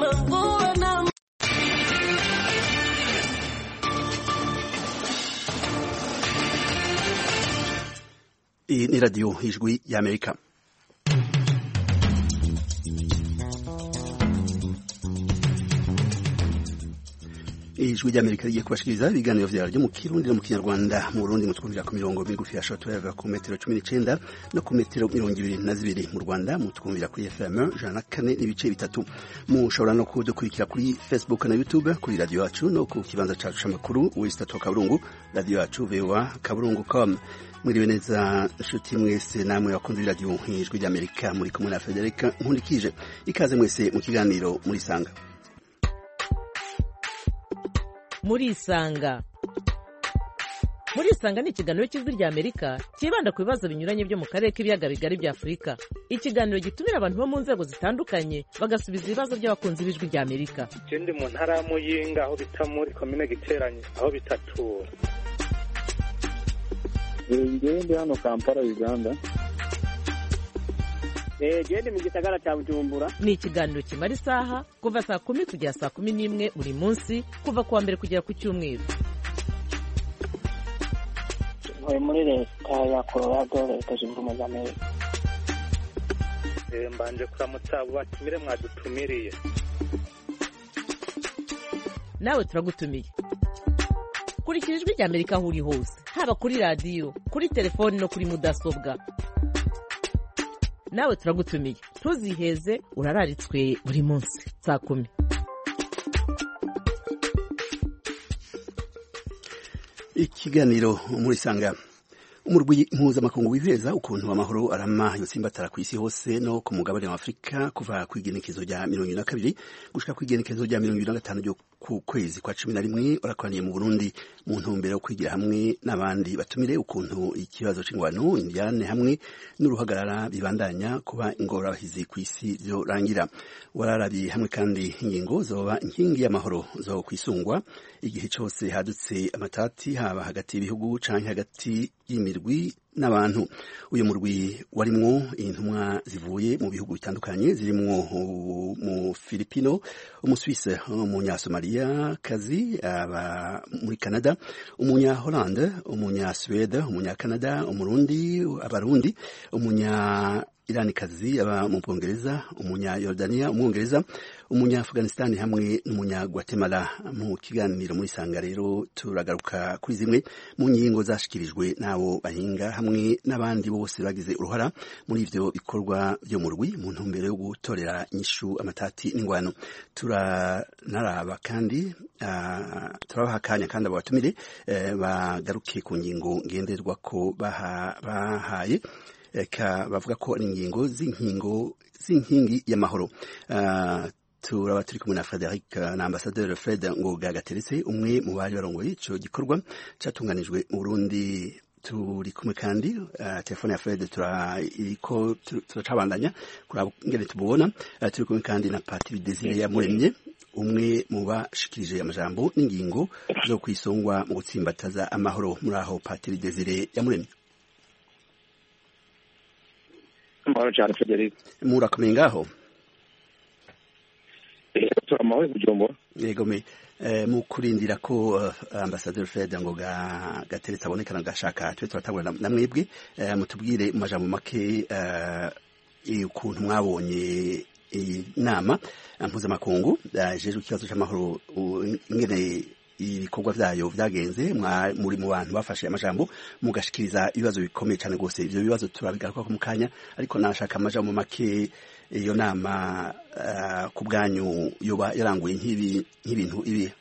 mvua na Iyi ni radiyo ijwi y'amerika ijwi ry'amerika rigiye kubashikiriza ibiganiro vyaryo mu kirundi no mu kinyarwanda mu burundi mutwumvira ku mirongo migufi ya shortwave ku metero cumi n'icenda no ku metero mirongo ibiri na zibiri mu rwanda mutwumvira kuri fm ijana na kane n'ibice bitatu mushobora no kudukurikira kuri facebook na youtube kuri radiyo yacu no ku kibanza cacu c'amakuru wesitatu kaburungu radiyo yacu voa kaburungu com mwiriwe neza nshuti mwese namwe bakunze iradiyo ijwi ry'amerika muri kumwe na federika nkundikije ikaze mwese mu kiganiro murisanga murisanga murisanga ni ikiganiro cy'ijwi rya amerika cyibanda ku bibazo binyuranye byo mu karere k'ibiyaga bigari bya afurika ikiganiro gitumira abantu bo mu nzego zitandukanye bagasubiza ibibazo by'abakunzi b'ijwi rya amerika je ndi mu ntara ya muyinga aho bita muri komine giteranye aho bitatura ngewe ndi hano kampala uganda gende mu gisagara cya bujumbura ni ikiganiro kimara isaha kuva saa kumi kugera saa kumi n'imwe buri munsi kuva ku wa mbere kugera ku cyumweru ntuye muri leta ya colorado leta zunze ubumwe za amerika Eh, mbanje kuramutsa abo batumire mwadutumiriye nawe turagutumiye kurikira ijwi rya amerika aho uri hose haba kuri radiyo kuri telefoni no kuri mudasobwa nawe turagutumiye ntuziheze urararitswe buri munsi saa kumi ikiganiro murisanga umurwi mpuzamakungu wiheza ukuntu amahoro arama yotsimbatara ku isi hose no ku mugabane wa afurika kuva ku igenekezo rya mirongo ibiri na kabiri gushika ku igenekezo rya mirongo ibiri na gatanu ryo ku kwezi kwa cumi na rimwe urakoraniye mu burundi mu ntumbero yo kwigira hamwe n'abandi batumire ukuntu ikibazo c'ingwano imbyane hamwe n'uruhagarara bibandanya kuba ingorabahizi ku isi vyorangira wararabiye hamwe kandi ingingo zoba inkingi y'amahoro zo kwisungwa igihe cose hadutse amatati haba hagati y'ibihugu canke hagati y'imirwi n'abantu uyu murwi warimwo intumwa zivuye mu bihugu bitandukanye zirimwo mu Filipino umuswise umunyasomaliya kazi aba muri Canada umunya Hollande umunya Swede umunya Canada umurundi abarundi umunya iranikazi aba mu bwongereza umunya Yordania umwongereza umunya Afghanistan hamwe n'umunya Guatemala mu kiganiro muri sanga rero turagaruka kuri zimwe mu ngingo zashikirijwe n'abo bahinga hamwe n'abandi bose bagize uruhara muri ivyo bikorwa vyo mu rwi mu ntumbero yo gutorera inyishu amatati n'ingwano turanaraba kandi uh, turabaha akanya kandi abo batumire uh, bagaruke ku ngingo ngenderwako bahaye eka bavuga ko ari ingingo z'inkingo z'inkingi y'amahoro uh, turaba turi kumwe na Frederic na Ambassadeur Fred Ngoga Gateretse umwe mu bari barongoye ico gikorwa catunganijwe mu Burundi turi kumwe kandi uh, telefone ya Fred turiko turacabandanya kuraba ingene tububona uh, turi kumwe kandi na Patri Desire Yamuremye umwe mu bashikirije amajambo n'ingingo zo kwisongwa mu gutsimbataza amahoro muri aho Patri Desire Yamuremye amahoro cyane federico murakomeye ngaho tura amahoro bujumbura yego me mu kurindira ko ambasaderi fred ngo gateretse abonekana gashaka tube turatangura na mwebwe mutubwire mu majambo make ukuntu mwabonye inama mpuzamakungu jejwe ikibazo cy'amahoro ingene ibikorwa vyayo vyagenze muri mu bantu bafashe amajambo mugashikiriza ibibazo bikomeye cyane rwose ivyo bibazo turabigaruka mu kanya ariko nashaka amajambo make iyo nama uh, ku bwanyu yoba yaranguye nk'ibintu ibi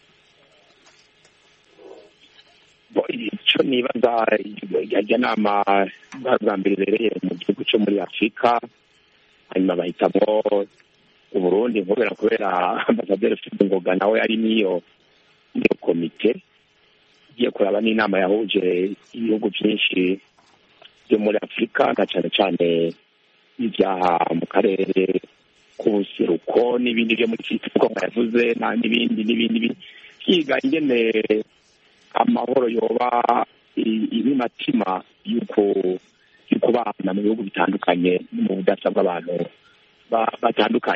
icyo nibaza yajya nama bwa mbere ibereye mu gihugu cyo muri afurika hanyuma bahitamo uburundi kubera kubera ambasaderi ufite ngoga nawe ari niyo niyo komite igiye kuraba n'inama yahuje ibihugu byinshi byo muri afurika na cyane cyane ibyaha mu karere k'ubuseruko n'ibindi byo muri kiko yavuze n'ibindi n'ibindi byiga ingene amahoro yoba ibimatima y'uko y'uko bana mu bihugu bitandukanye mu budasa bw'abantu batandukanye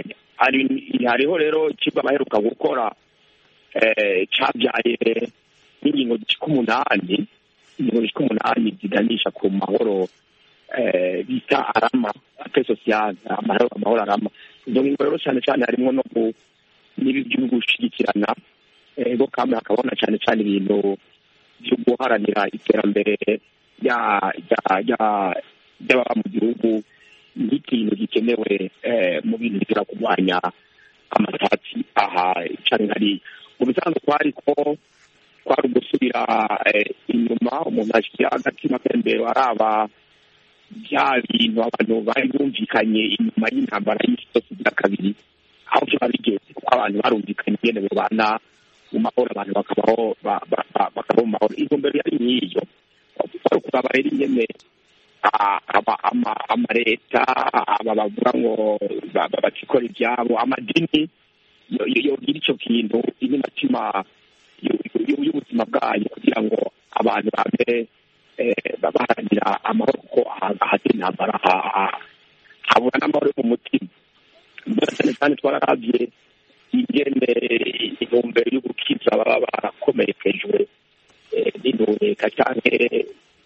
hari- hariho rero ikigo baheruka gukora eh, cabyaye n'ingingo zishika umunani ingingo zishika umunani ziganisha ku mahoro eh, bita arama ape sosiyale amahoro amahoro arama izo ngingo rero cyane cyane harimo no ku n'ibi byo gushyigikirana ego kandi hakabaho na cyane cyane ibintu byo guharanira iterambere rya- rya- rya- ry'ababa mu gihugu nk'ikintu gikenewe eh, mu bintu bishobora kurwanya amatati aha cyane hari mu bisanzwe twari ko kwari ugusubira eh, inyuma umuntu ashyira agatima kembere araba bya bintu abantu bari bumvikanye inyuma y'intambara y'isi yose bya kabiri aho byaba bigeze kuko abantu barumvikanye ingene babana mu mahoro abantu bakabaho ba- ba- ba- bakabaho mu mahoro intumbero yari nk'iyo kwari ukuraba rero ingene ah, aba- ama- amaleta aba bavuga ngo ba- ba- bakikora ibyabo amadini yo- yo- yogira icyo kintu imitima y'ubuzima bwayo kugira ngo abantu babe eh, baharanira amahoro kuko aha- ahatari intambara ha- ha- habura n'amahoro yo mu mutima mbona cyane cyane twararavye ingene intumbero yo gukiza baba barakomerekejwe eh, n'intureka canke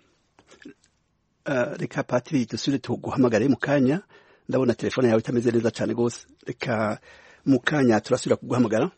Uh, reka patiri dusubire tuguhamagare mu kanya ndabona telefone yawe itameze neza cyane rwose reka mu kanya turasubira kuguhamagara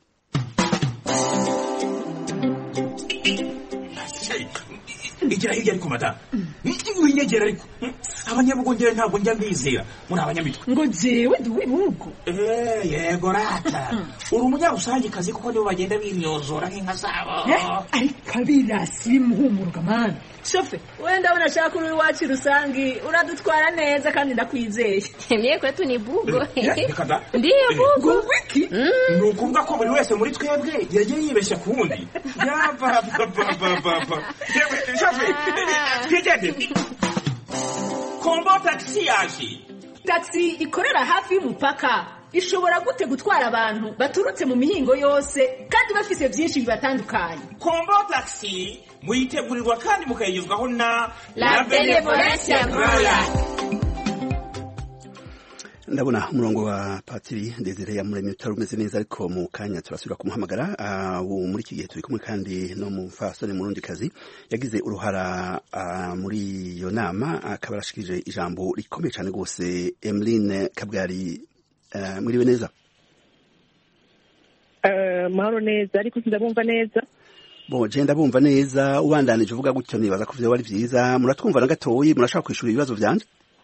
igira hirya ariko madamu winyegera ariko abanyabugongera ntabwo njya mbizera muri abanyamitwe ngo jewe ndi uw'ibihugu Eh, yego rata uri umunyarusangikazi kuko nibo bagenda binyozora nk'inka zabo ariko abirasi bimuhumuruka mani shofe wenda ndabona ashaka uri iwacu rusangi uradutwara neza kandi ndakwizeye Mie kwetu ni bugo. Eh, reka da. Ndiyo bugo. ngo wiki ni ukuvuga ko buri wese muri twebwe yagiye yibeshya ku wundi yabababababa yewe shafe twigende kombo tagisi yaje taxi ikorera hafi y'umupaka ishobora gute gutwara abantu baturutse mu mihingo yose kandi bafise byinshi bibatandukanye kombo tagisi muyitegurirwa kandi mukayigezwaho na La Benevolencia Royal. ndabona umurongo wa patiri desire yamuremye utari umeze neza ariko mu kanya turasubira kumuhamagara Ah, ubu muri iki gihe turi kumwe kandi no mu fasoni murundi kazi yagize uruhara ah, muri iyo nama akaba arashikirije ijambo rikomeye cyane rwose emeline kabwari ah, mwiriwe neza mahoro neza ariko sindabumva neza bo je ndabumva neza ubandanije uvuga gutyo nibaza ko vyoba ari vyiza muratwumva na gatoyi murashaka kwishura ibibazo vyanje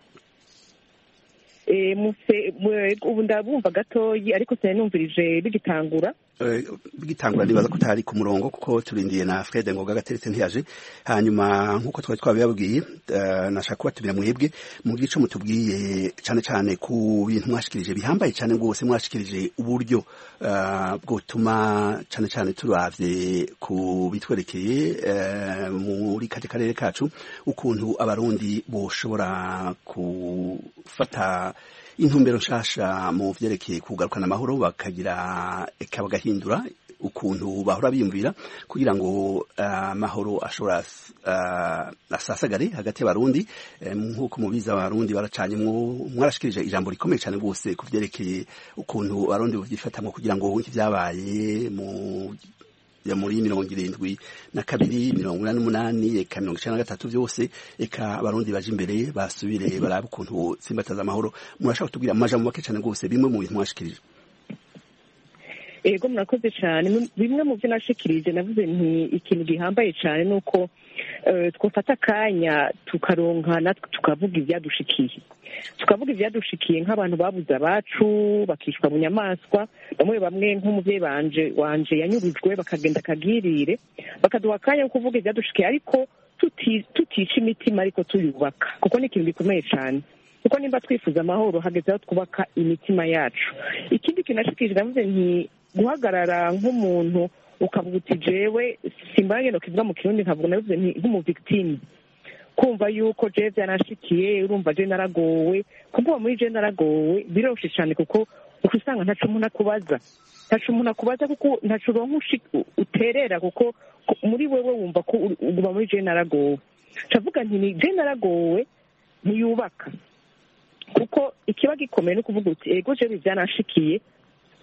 Eh, muse- mwe- ubu ndabumva gatoyi ariko sinanumvirije bigitangura Eh, bigitangura nibaza ko utari ku murongo kuko turindiye na Fred Ngoga gateretse ntiyaje hanyuma nkuko twari twabibabwiye eh, nashaka kubatumira mwebwe mu gice mutubwiye cyane cyane ku bintu mwashikirije bihambaye cyane rwose mwashikirije uburyo eh, bwotuma cyane cyane turavye ku bitwerekeye eh, muri kate karere kacu ukuntu abarundi boshobora gufata intumbero nshasha mu vyerekeye kugarukana amahoro bakagira eka bagahindura ukuntu bahora biyumvira kugira ngo ah, amahoro ashobora ah, asasagare hagati y'abarundi Eh, nk'uko mubizi abarundi baracanyemwo mwarashikirije ijambo rikomeye cyane rwose ku vyerekeye ukuntu abarundi bavyifatamwo kugira ngo ivyabaye mu ya muri mirongo irindwi na kabiri mirongo inani n'umunani eka mirongo icenda na gatatu vyose eka abarundi baje imbere basubire barabe ukuntu tsimbataza amahoro murashaka kutubwira mu majambo make cane rwose bimwe mu bintu mwashikirije ego murakoze cyane Mu- bimwe mu byo nashikirije navuze nti ikintu gihambaye cyane ni uko eh, twafata akanya tukaronka natwe tukavuga ibyadushikiye tukavuga ibyadushikiye nk'abantu babuze abacu bakicwa mu nyamaswa bamwe bamwe nk'umubyeyi banje wanje yanyurujwe bakagenda akagirire bakaduha akanya ko kuvuga ibyadushikiye ariko tuti- tutica imitima ariko tuyubaka kuko ni ikintu gikomeye cyane kuko nimba twifuza amahoro hageze aho twubaka imitima yacu ikindi kintu nashikirije navuze nti guhagarara nk'umuntu ukavuga uti jewe simbanye no kivuga mu kirundi nkavuga navuze nti nk'umuvictime kumva yuko jewe byanashikiye urumva je naragowe kuvuga muri je naragowe biroshe cyane kuko uko usanga ntaco umuntu akubaza ntaco umuntu akubaza kuko ntaco uronka ushi- uterera kuko ku- muri wewe wumva ko uri- uguma muri je naragowe cavuga nti ni je naragowe ntiyubaka kuko ikiba gikomeye no kuvuga uti ego jewe byanashikiye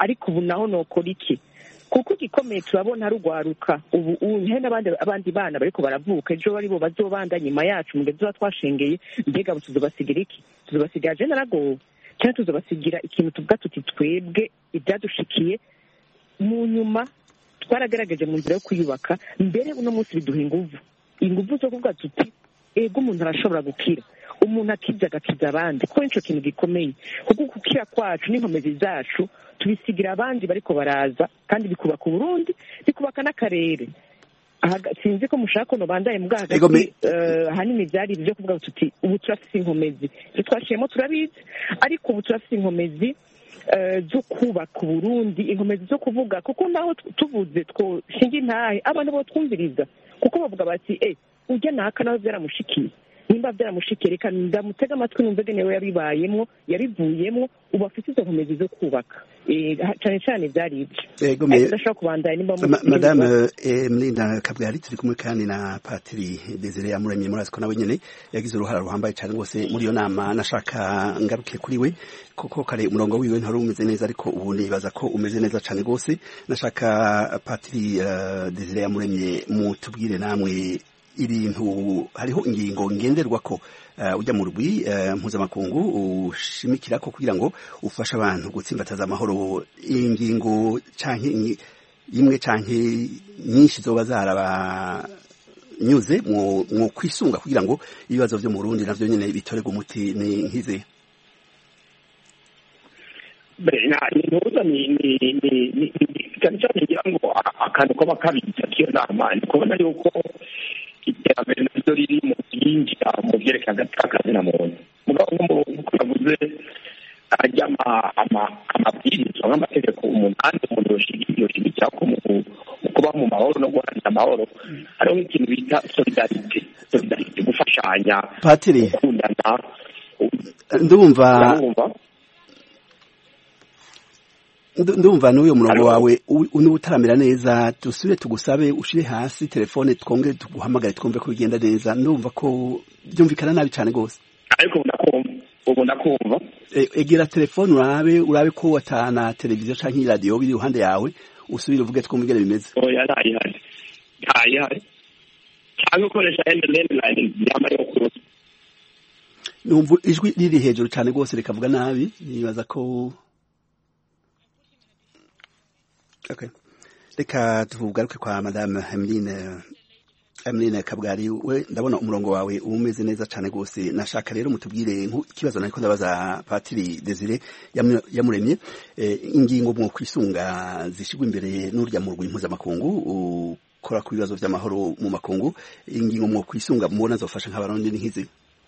ariko ubu naho nokora iki kuko igikomeye turabona ari urwaruka ubu ubu n'abandi abandi bana bariko baravuka ejo bari bo bazobanda nyuma yacu mu gihe tuba twashengeye mbega tuzobasigira iki tuzobasigira je naragowe cyangwa tuzobasigira ikintu tuvuga tuti twebwe ibyadushikiye mu nyuma twaragaragaje mu nzira yo kwiyubaka mbere uno munsi biduha inguvu inguvu zo kuvuga tuti ego umuntu arashobora gukira umuntu akibye agakiza abandi kuko nicyo kintu gikomeye kuko gukira kwacu n'inkomezi zacu tubisigira abandi bariko baraza kandi bikubaka uburundi bikubaka n'akarere sinzi ko mushaka kuno bandaye mbwa hagati ahanini byari ibyo kuvuga tuti ubu turafite inkomezi ibyo twashiyemo turabizi ariko ubu turafite inkomezi zo kubaka uburundi inkomezi zo kuvuga kuko naho tuvuze twoshinga intahe abantu bo twumviriza kuko bavuga bati e ujya naka nawe byaramushikiye nimba byaramushikiye reka ndamutega amatwi numve genewe yabibayemo yabivuyemo ubu afite izo nkomezi zo kubaka cyane cyane byari ibyo ndashobora kubandanya nimba madame mlinda kabwari turi kumwe kandi na patiri desire yamuremye murazi ko nawe nyine yagize uruhara ruhambaye cyane rwose muri iyo nama nashaka ngaruke kuri we kuko kare umurongo wiwe ntari umeze neza ariko ubu nibaza ko umeze neza cyane rwose nashaka patiri desire yamuremye mutubwire namwe ibintu hariho ingingo ngenderwa ko ujya mu rugwi mpuzamakungu ushimikira ko kugira ngo ufashe abantu gutsimbataza amahoro ingingo canke imwe canke nyinshi zoba zarabanyuze mu kwisunga kugira ngo ibibazo vyo mu Burundi navyo nyene bitorerwe umuti ni nkize ntuza cyane cyane ngira ngo akantu kaba kabitsa k'iyo nama ni kubona yuko iterambere naryo riri mu byinjira mu byerekeye agati na muntu mugabo nk'uko navuze ajya amabwiriza nk'amategeko umunani umuntu yoshigikira ko mu kuba mu mahoro no guharanira amahoro hariho nk'ikintu bita solidarite solidarite gufashanya patiri gukundana ndumva ndumva n'uyu murongo wawe niba utaramera neza dusubire tugusabe ushyire hasi telefone twongere tuguhamagare twumve ko bigenda neza ndumva ko byumvikana nabi cyane rwose ariko ubu ndakumva egera telefone urabe urabe ko watana televiziyo cyangwa iradiyo biri iruhande yawe usubire uvuge twumve ingene bimeze oya ntayihari ntayihari cyangwa ukoresha landline yama yo kuruta numva ijwi riri hejuru cyane rwose rikavuga nabi nibaza ko Okay. Reka tugaruke kwa Madame Emeline Emeline Kabwari we ndabona umurongo wawe umeze neza cyane gose nashaka rero mutubwire ikibazo nariko ndabaza Patiri Desire yamuremye e, ingingo mu kwisunga zishigwa imbere n'urya mu rwego mpuzamakungu ukora ku bibazo by'amahoro mu makungu ingingo mu kwisunga mubona zofasha nk'abarundi n'ikizi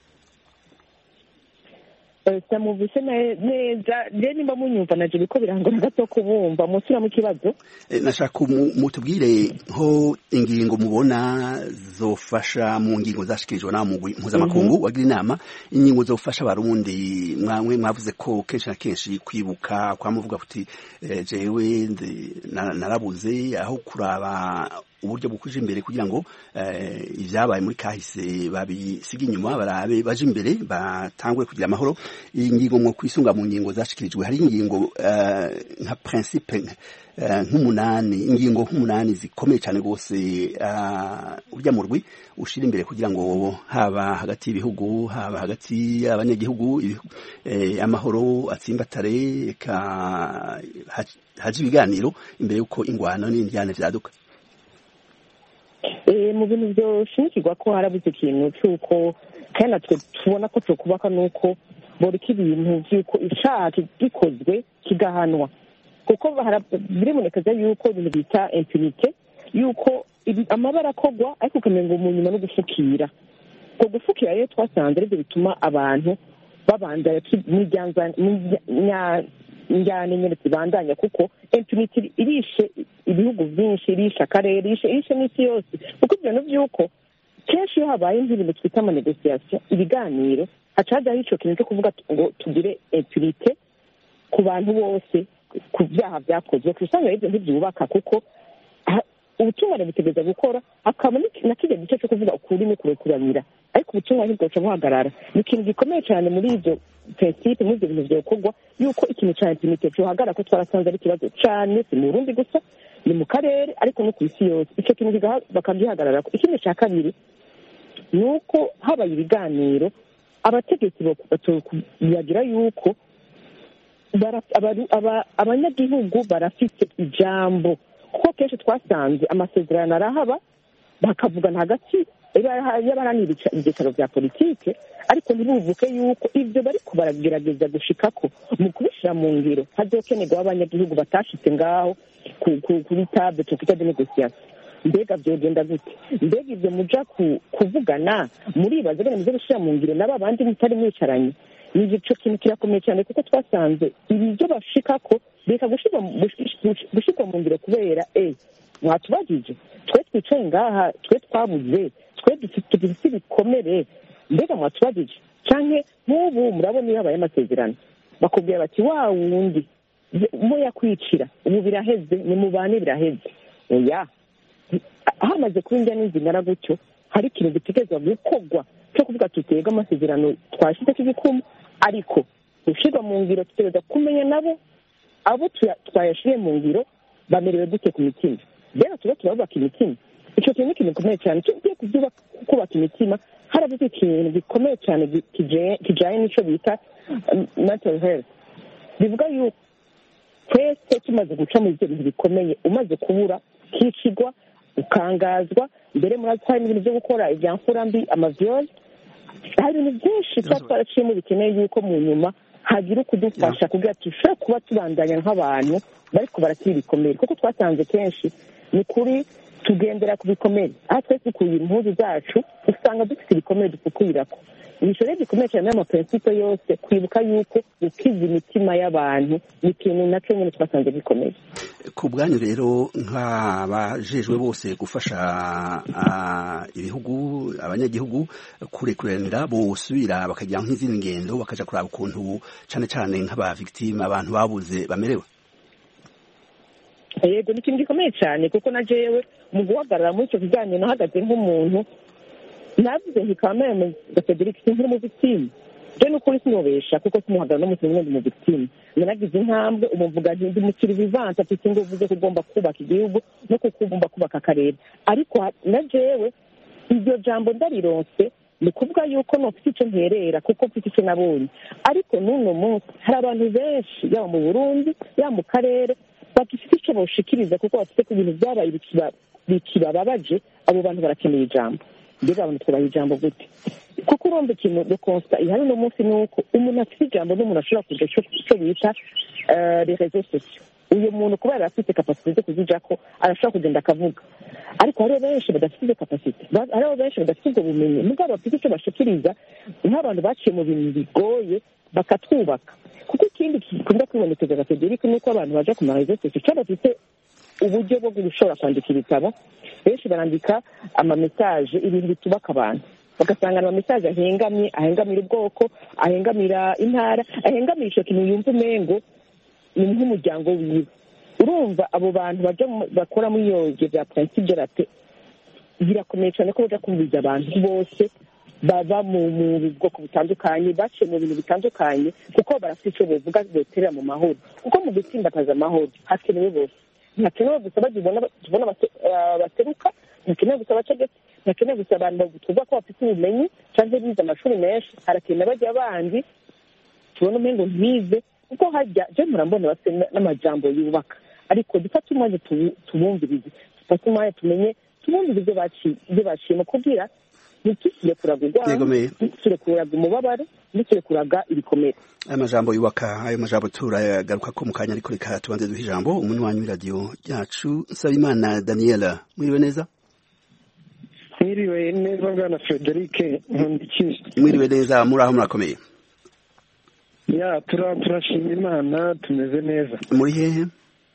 samuvise neza je nimba munyumva naje biko birangora gato kubumva musura mu kibazo nashaka mutubwire nko ingingo mubona zofasha mu ngingo zashikirijwe na mugwi mpuzamakungu wagira inama ingingo zofasha abarundi mwamwe mwavuze ko kenshi na kenshi kwibuka kwamuvuga kuti jewe narabuze aho kuraba uburyo bukuje imbere kugira ngo ibyabaye muri kahise babisiga inyuma barabe baje imbere batangwe kugira amahoro iyi ngingo mwo kwisunga mu ngingo zashikirijwe hari ingingo nka principe nk'umunani ingingo nk'umunani zikomeye cyane rwose urya mu rwi ushyira imbere kugira ngo haba hagati y'ibihugu haba hagati y'abanyagihugu amahoro atsimbatare haje ibiganiro imbere y'uko ingwano n'indyane byaduka mu bintu byoshimikirwa ko harabuze ikintu cy'uko kandi natwe tubona ko tukubaka nuko boreka ibintu by'uko icyaha gikozwe kigahanwa kuko biribonekeza yuko ibintu bita impunite yuko amabara akogwa ariko ukamenya mu nyuma no gufukira ubwo gufukira rero twasanze aribyo bituma abantu babanza njyane nyine zibandanya kuko impunite irishe ibihugu byinshi irishe akarere irishe n'isi yose kuko ibyo bintu by'uko kenshi iyo habaye nk'ibintu twita amanegosiyasiyo ibiganiro haca hajyaho icyo kintu cyo kuvuga ngo tugire impunite ku bantu bose ku byaha byakozwe ku usanga ibyo ntibyubaka kuko ubutungane butegereza gukora hakaba na kijya gice cyo kuvuga ukuri no kurekuranira ariko ubutungane ntibwaca buhagarara ni ikintu gikomeye cyane muri ibyo prinsipe muri ibyo bintu byokorwa yuko ikintu cya impunite cyohagarara ko twarasanze ari ikibazo cyane si mu burundi gusa ni mu karere ariko no ku isi yose icyo kintu bakagihagarara ikindi cya kabiri ni uko habaye ibiganiro abategetsi bagira yuko abanyagihugu barafite ijambo kuko kenshi twasanze amasezerano arahaba bakavugana hagati y'abaharanira ibyicaro bya politike ariko ntibuvuke yuko ibyo bari baragerageza gushikako mu kubishyira mu ngiro hazokenerwa abanyagihugu batashitse ngaho kuri table twita de negosiyasiyo mbega byogenda gute mbega ibyo muja kuvugana muribaza bene muze gushyira mu ngiro n'aba bandi mutari mwicaranye ni igico kintu kirakomeye cyane kuko twasanze ibyo bashikako reka gushyirwa mu ngiro kubera e mwatubagije twe twicaye ngaha twe twabuze twe dufite ibikomere mbega mwatubagije canke nk'ubu murabona iyo habaye amasezerano bakubwira bati wa wundi muya kwicira ubu biraheze ni mubane biraheze oya hamaze kuba indya n'inzingana gutyo hari ikintu gitegerezwa gukorwa cyo kuvuga tutega amasezerano twashyize k'igikumu ariko gushyirwa mu ngiro tutegereza kumenya nabo abo twayashyiriye mu ngiro bamerewe gute ku mitima rero tuba turabubaka imitima icyo kintu ni ikintu gikomeye cyane tugiye kubaka imitima harabuze ikintu gikomeye cyane kijyanye n'icyo bita mental health bivuga yuko twese tumaze guca muri ibyo bintu bikomeye umaze kubura kicigwa ukangazwa mbere muri hari ibintu byo gukora ibya mfurambi amaviyoli hari ibintu byinshi tuba twaraciyemo bikeneye yuko mu nyuma hagira ukudufasha kugira dushobore kuba tubandanya nk'abantu bariko barakira ibikomere kuko twasanze kenshi ni kuri tugendera ku bikomere aho twese dukuye impuzu zacu usanga dufite ibikomere dufukurirako ibisho rero gikomeye cyane n'amaprincipe yose kwibuka yuko gukiza imitima y'abantu ni ikintu nacyo nyine twasanze gikomeye ku bwanyu rero nk'abajejwe bose gufasha ibihugu abanyagihugu kurekuranira bosubira bakagira nk'izindi ngendo bakaja kuraba ukuntu cane cane nk'aba victime abantu babuze bamerewe yego ni ikintu gikomeye cyane kuko na jewe mu guhagarara muri icyo kiganiro nahagaze nk'umuntu navuze nti kameme gafederike sinkiri mu victime je n'ukuri sinobesha kuko simuhagarara no mukintu ndi mu victime naragize intambwe ubu mvuga nti ndi mukiri vivante afite inguvu zo kugomba kubaka igihugu no kukugomba kubaka akarere ariko na jewe iryo jambo ndarironse ni kuvuga yuko nofite icyo nterera kuko mfite icyo nabonye ariko n'uno munsi hari abantu benshi yaba mu burundi yaba mu karere bagifite icyo boshikiriza kuko bafite ku bintu byabaye bikibababaje abo bantu barakeneye ijambo mbega abantu twubaha ijambo gute kuko urumva ikintu de constat ihari uno munsi ni uko umuntu afite ijambo n'umuntu ashobora kuja icyo bita les réseaux sociaux uyu muntu kuba yari afite kapasite zo kuzijako arashobora kugenda akavuga ariko hariho benshi badafite izo kapasite hariho benshi badafite ubwo bumenyi mugabo bafite icyo bashikiriza nk'abantu baciye mu bintu bigoye bakatwubaka kuko ikindi gikunda kwibonekeza ga federike ni uko abantu baja ku marezo sosiyo cyangwa bafite uburyo bwo gushobora kwandika ibitabo benshi barandika amamesaje ibintu bitubaka abantu bagasanga amamesaje ahengamye ahengamira ubwoko ahengamira intara ahengamira icyo kintu yumva umengo ni nk'umuryango wiwe urumva abo bantu bakora muri iyo byo bya prinsipe rape birakomeye cyane ko baja kumviriza abantu bose baba mu bwoko butandukanye baciye mu bintu bitandukanye kuko barafite icyo bavuga boterera mu mahoro kuko mu gutsimbataza amahoro hakenewe bose ntihakenewe gusa tubona baseruka ntihakenewe gusa abategetsi ntihakenewe gusa abantu tuvuga ko bafite ubumenyi cyangwa bize amashuri menshi harakenewe bajya bandi tubona umengo ntibize kuko hajya je murambona bafite n'amajambo yubaka ariko dufate umwanya tubumvirize dufate umwanya tumenye tubumvirize ibyo baciyemo kugira ntitusire kuraga urwango ntitusire kuraga umubabaro ntitusire kuraga ibikomere aya majambo yubaka ayo majambo turagaruka ko mu kanya ariko reka tubanze duha ijambo umunywanyi w'iradiyo ryacu nsabimana daniela mwiriwe neza mwiriwe neza bwana frederic nkundikiye mwiriwe neza muri aho murakomeye ya turashima imana tumeze neza muri hehe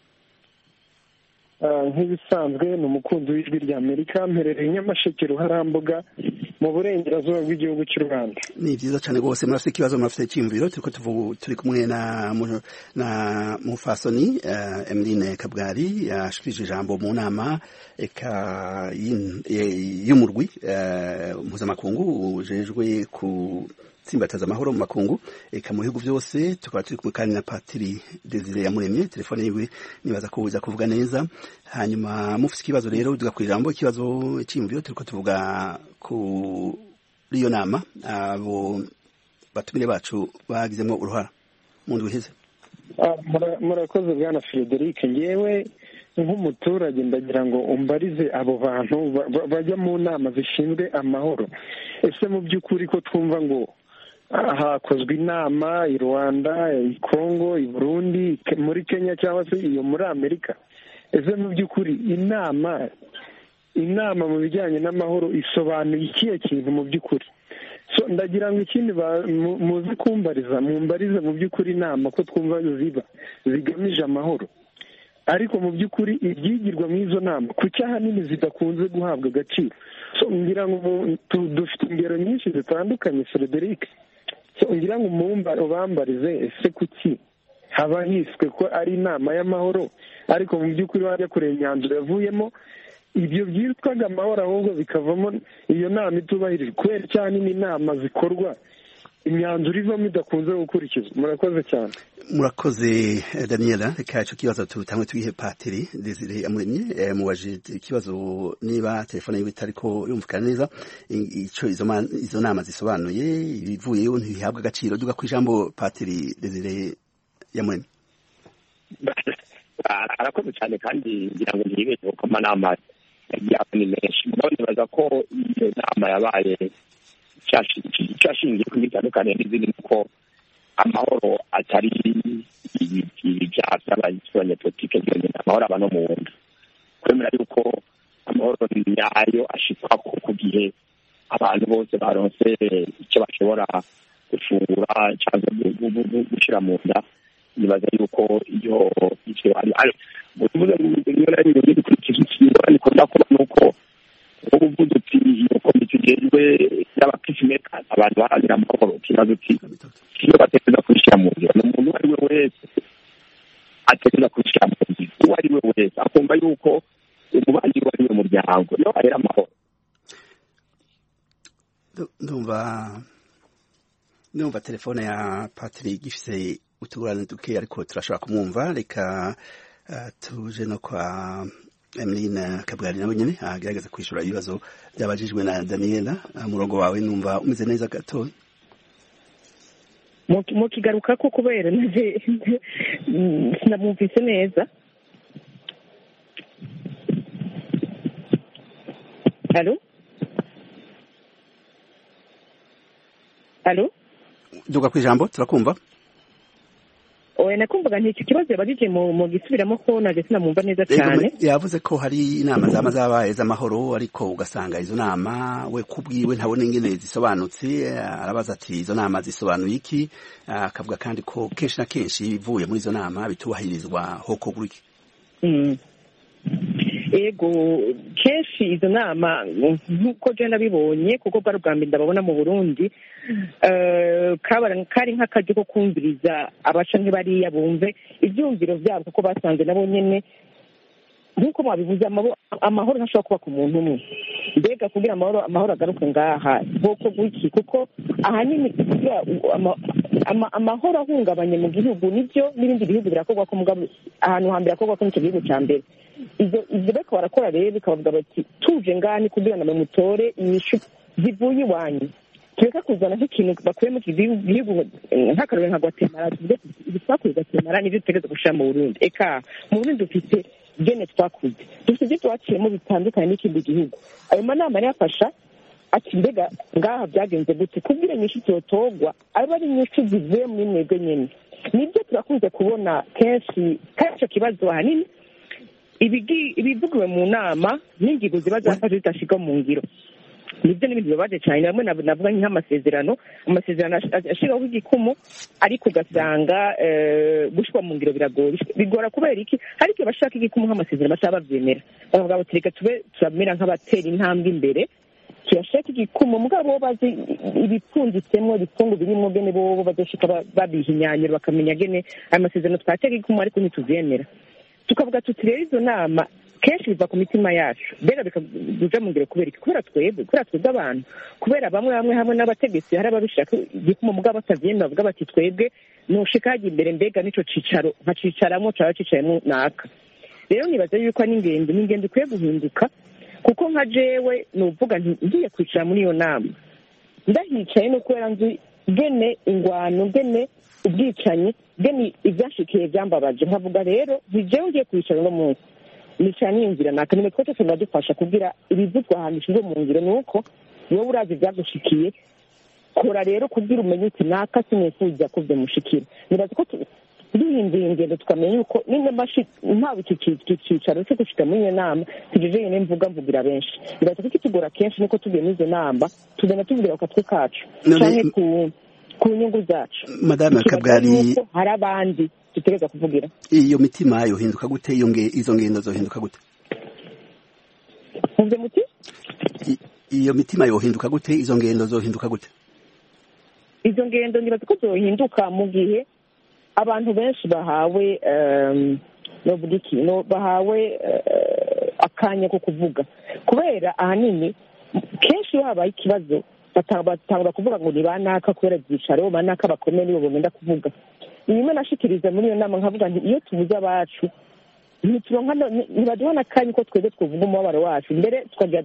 nk'ibisanzwe ni umukunzi w'ijwi rya amerika mperereye nyamasheke ruharambuga mu burengerazuba bw'igihugu cy'u rwanda ni byiza cyane rwose murafite ikibazo murafite icyiyumviro turiko turi kumwe na na mufasoni emeline kabwari yashikirije ijambo mu nama eka y'umurwi mpuzamakungu ujejwe ku gutsimbataza amahoro mu makungu eka mu bihugu byose tukaba turi kumwe kandi na patiri desire yamuremye telefone yiwe nibaza ko uza kuvuga neza hanyuma mufite ikibazo rero tugakura ijambo ikibazo cy'imviro turiko tuvuga kuri iyo nama abo batumire bacu bagizemo uruhara mu ndwi iheze murakoze bwana frederic ngewe nk'umuturage ndagira ngo umbarize abo bantu bajya mu nama zishinzwe amahoro ese mu by'ukuri ko twumva ngo hakozwe inama i rwanda i congo i burundi muri kenya cyangwa se iyo muri amerika ese mu by'ukuri inama inama mu bijyanye n'amahoro isobanuye ikihe kintu mu by'ukuri ndagira ngo ikindi muzi kumbariza mumbarize mu by'ukuri inama ko twumva ziba zigamije amahoro ariko mu by'ukuri ibyigirwa muri izo nama kuki ahanini zidakunze guhabwa agaciro ngira ngo dufite ingero nyinshi zitandukanye frederic ngira ngo ubambarize ese kuki haba hiswe ko ari inama y'amahoro ariko mu by'ukuri wajya kureba imyanzuro yavuyemo ibyo byitwaga amahoro ahubwo bikavamo iyo nama itubahirijwe kubera cyane n'inama zikorwa imyanzuro ivamo idakunze gukurikizwa murakoze cyane murakoze daniela reka icyo kibazo tutamwe tugihe patiri desire yamuremye mubaje ikibazo niba telefone yiwe itariko yumvikana neza icyo izo nama zisobanuye ibivuyeyo ntibihabwa agaciro duga ku ijambo patiri desire yamuremye arakoze cyane kandi ngira ngo ntibeshye kuko amanama yagiye ni menshi mugabo nibaza ko iyo nama yabaye cyashingiye ku bitandukanye n'izindi nuko amahoro atari ibyaha by'abanyapolitike byonyine amahoro aba no mu nda kwemera yuko amahoro nyayo ashikwa ku gihe abantu bose baronse icyo bashobora gufungura cyangwa gushyira mu nda nibaza yuko iyo icyo ari uvuze ngo rimwe na rimwe dukurikiza ingorane ikunda kuba ni uko ubu uvuze uti iyo komite igejwe y'abapisimeka abantu baharanira amahoro ikibazo uti iyo batekereza kubishyira mu ngiro ni umuntu uwo ari we wese atekereza kubishyira mu ngiro uwo ari we wese akumva yuko umubanyi we ari we muryango niyo ahera amahoro ndumva ndumva telefone ya patiri gifise utugurane duke ariko turashobora kumwumva reka tuje no kwa emeline kabwari nawe nyine agerageza kwishyura ibibazo byabajijwe na daniela umurongo wawe numva umeze neza gato mukigaruka ko kubera naje sinamwumvise neza halo halo duga ku ijambo turakumva oya nakumvaga nti icyo kibazo yabajije mu gisubiramo ko naje sinamwumva neza cyane yavuze ko hari inama zaba zabaye z'amahoro ariko ugasanga izo nama we kubwiwe ntabona ingene zisobanutse arabaza ati izo nama zisobanuye iki akavuga kandi ko kenshi na kenshi ibivuye muri izo nama bitubahirizwa hoko guriki ego kenshi izo nama nk'uko jya nabibonye kuko bwari ubwa mbere ndababona mu burundi kari nk'akaryo ko kumviriza abaca nk'ibariya bumve ibyumviro byabo kuko basanze nabo nyine nk'uko mwabivuze amahoro ntashobora kuba ku muntu umwe mbega kugira amahoro amahoro agaruke ngaha bwoko bw'iki kuko ahanini amahoro ahungabanye mu gihugu nibyo n'ibindi bihugu birakorwa ko ahantu hambere hakorwa ko nicyo gihugu cya mbere ibyo bariko barakora rero bikabavuga bati tuje ngani kugira ngo mutore inyishu zivuye iwanyu tureka kuzana nk'ikintu bakuye mu gihugu nk'akarore nka gwatemara tuvuge ibi twakuye gwatemara nibyo dutegereza gushira mu burundi eka mu burundi dufite gene twakuze dufite ibyo twaciyemo bitandukanye n'ikindi gihugu ayo manama yafasha ati mbega ngaha byagenze gute kubwira inyishu zotogwa aba ari inyishu zivuye muri mwebwe nyine nibyo turakunze kubona kenshi kandi icyo kibazo ahanini ibivugiwe mu nama n'ingingo ziba zafashe zidashyirwa mu ngiro nibyo n'ibintu bibabaje cyane bamwe navuga nk'amasezerano amasezerano ashyiraho igikumu ariko ugasanga gushyirwa mu ngiro biragoye bigora kubera iki hari igihe bashaka igikumu nk'amasezerano bashaka babyemera bakavuga bati reka tube turamera nk'abatera intambwe imbere tuyashaka igikumu mugabo bazi ibipfunditsemo ibifungu birimo gene bo bazoshika babihinyanyura bakamenya gene ayo masezerano twatega igikumu ariko ntituvyemera tukavuga tuti rero izo nama kenshi biva ku mitima yacu mbega bikaja mu ngiro kubera iki kubera twebwe kubera twebwe abantu kubera bamwe bamwe hamwe n'abategetsi hari ababishaka igikuma mugabo batavyemera bavuga bati twebwe nushika hajya imbere mbega n'ico cicaro nkacicaramwo caba cicayemwo naka rero nibaza yuko ari ingendo ni ingendo ikwiye guhinduka kuko nka jewe nuvuga nti ngiye kwicara muri iyo nama ndahicaye no kubera nzi gene ingwano gene ubwicanyi gene ivyashikiye vyambabaje nkavuga rero ntijewe ngiye kwicara uno munsi nicara niyumvira naka nimwe twese tunadufasha kugira ibivuzwa ahantu ishizwe mu ngiro ni uko wowe urazi ivyagushikiye kora rero kugira umenye uti naka sinifuza ko vyomushikira nibaza ko duhinduye ingendo tukamenya yuko ntawe iki cicaro cyo gushika muri iyo nama tujeje yene mvuga mvugira benshi nibaza ko kitugora kenshi nuko tugiye muri izo nama tugenda tuvugira ku katwe kacu canke ku ku nyungu zacu madame kabwari hari abandi dutegereza kuvugira iyo mitima yohinduka gute iyo izo ngendo zohinduka gute muvye muti iyo mitima yohinduka gute izo ngendo zohinduka gute izo ngendo nibaza ko zohinduka mu gihe abantu benshi bahawe novuga iki bahawe akanya ko kuvuga kubera ahanini kenshi iyo habaye ikibazo batangura kuvuga ngo ni banaka kubera ibyicaro banaka bakomeye nibo bagenda kuvuga inyuma nashikiriza muri iyo nama nkavuga nti iyo tubuze abacu ntibaduha n'akanya ko twebwe twavuga umubabaro wacu mbere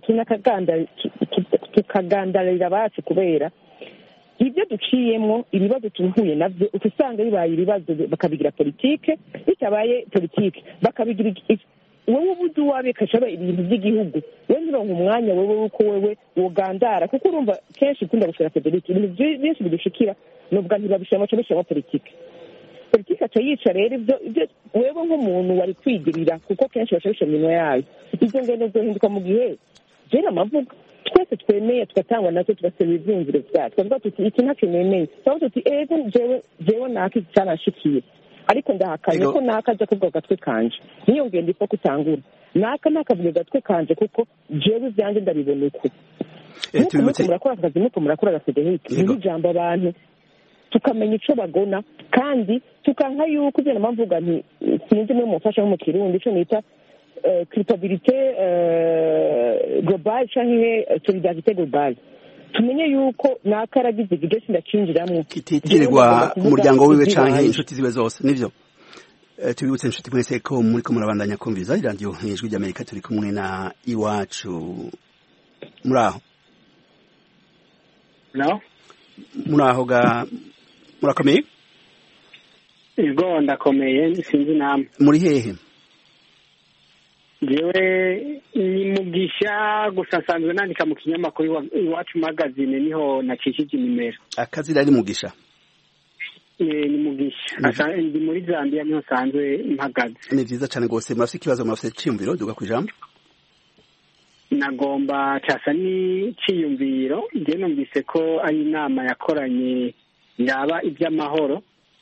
tukagandarira abacu kubera ibyo duciyemo ibibazo tuhuye nabyo uca usanga bibaye ibibazo bakabigira politike bitabaye politike bakabigira wowe ubuze uwawe ikacaba ibintu by'igihugu we ntironke umwanya wowe w'uko wewe wogandara kuko urumva kenshi ukunda gushora federike ibintu byinshi bidushikira nubwo ntibabishiramo cyo bishyiramo politike politike aca yica rero ibyo ibyo wewe nk'umuntu wari kwigirira kuko kenshi baca bishyira mu minwa yayo izo ngendo zohinduka mu gihe jena amavuga twese twemeye tugatangwa natwe tugasaba ibyiyumviro byacu twavuga tuti iki ntacyo nemeye twavuga tuti ego jewe jewe naka iki cyanashikiye ariko ndahakanye ko naka aja kuvuga gatwe kanje niyo ngendo ipfa kutangura naka nakavuga gatwe kanje kuko jewe ibyanjye ndabibona uko nuko muko murakora akazi muko murakora agasedehike niho ijambo abantu tukamenya ico bagona kandi tukanka yuko ivyo namamvuga nti sinzi muri mufasha nko mu kirundi ico nita culpabilité globale canke solidarité globale tumenye yuko naka aragize igice sindacinjiramwo kititirirwa umuryango wiwe canke inshuti ziwe zose nivyo tubibutse inshuti mwese ko muriko murabandanya kumviriza iradiyo ijwi ry'amerika turi kumwe na iwacu muri aho no muri aho ga murakomeye ego ndakomeye sinzi namwe muri hehe jewe ni mugisha gusa nsanzwe nandika mu kinyamakuru iwacu magazine niho nacishije inimero akazi rari mugisha ni mugisha ndi muri zambia niho nsanzwe mpagaze ni vyiza cane rwose murafise ikibazo murafise iciyumviro duga kw'ijambo nagomba casa n'iciyumviro je numvise ko ari inama yakoranye yaba ivy'amahoro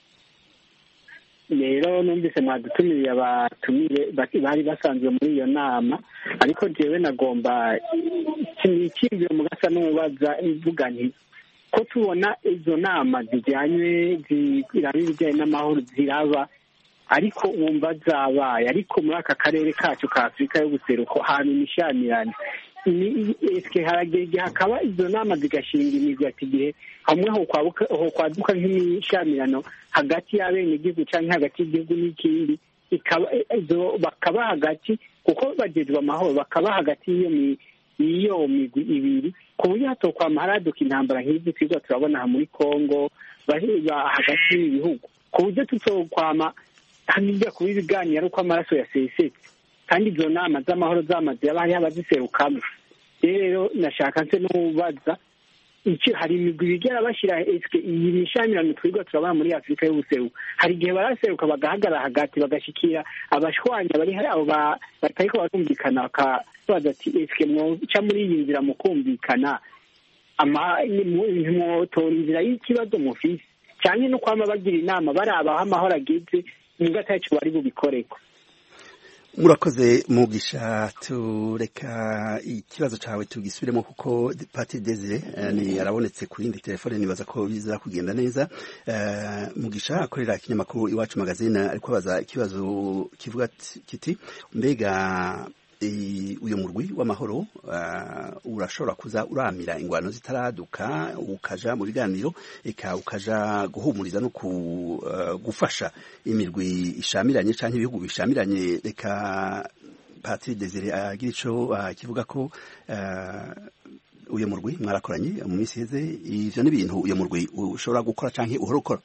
rero numvise mwadutumiriye abatumire bari basanzwe muri iyo nama ariko jewe nagomba icyiyumviro mugasa n'umubaza ivuga nti ko tubona izo nama zijyanye ziraba ibijyanye n'amahoro ziraba ariko wumva zabaye ariko muri aka karere kacu ka afurika y'ubuseruko hantu imishamirane eske haragera igihe hakaba izo nama zigashinga imizi ati igihe hamwe hokwaduka nk'imishamirano hagati y'abenegihugu cyangwa hagati y'igihugu n'ikindi bakaba hagati kuko bagejwe amahoro bakaba hagati y'iyo migwi ibiri ku buryo hatokwama haraduka intambara nk'izi twigwa turabona aha muri congo hagati y'ibihugu ku buryo tutokwama hajya kuba ibiganiro ari uko amaraso yasesetse kandi izo nama z'amahoro zamaze yaba hariho abaziserukamo rero nashaka nse n'ubaza icyo hari imigwi bigera bashyira esike iyi mishamirano twigwa turabona muri afurika y'ubuseruko hari igihe baraseruka bagahagarara hagati bagashikira abashwanya bari abo batariko barumvikana bakabaza ati esike mwoca muri iyi nzira mukumvikana ntimwotora inzira y'ikibazo mufise cyane no kwama bagira inama baraba aho amahoro ageze nibwo ataco bari bubikoreko murakoze mugisha tureka ikibazo cawe tugisubiremo kuko pati desire ni arabonetse ku yindi telefone nibaza ko biza kugenda neza mugisha akorera ikinyamakuru iwacu magazine ariko abaza ikibazo kivuga kiti mbega uyu murwi w'amahoro urashobora kuza uramira ingwano zitaraduka ukaja mu biganiro eka ukaja guhumuriza no gufasha imirwi ishamiranye cyangwa ibihugu bishamiranye reka patiri desire agira ico kivuga ko uyu murwi mwarakoranye mu minsi iheze ivyo n'ibintu uyu murwi ushobora gukora canke uhora ukora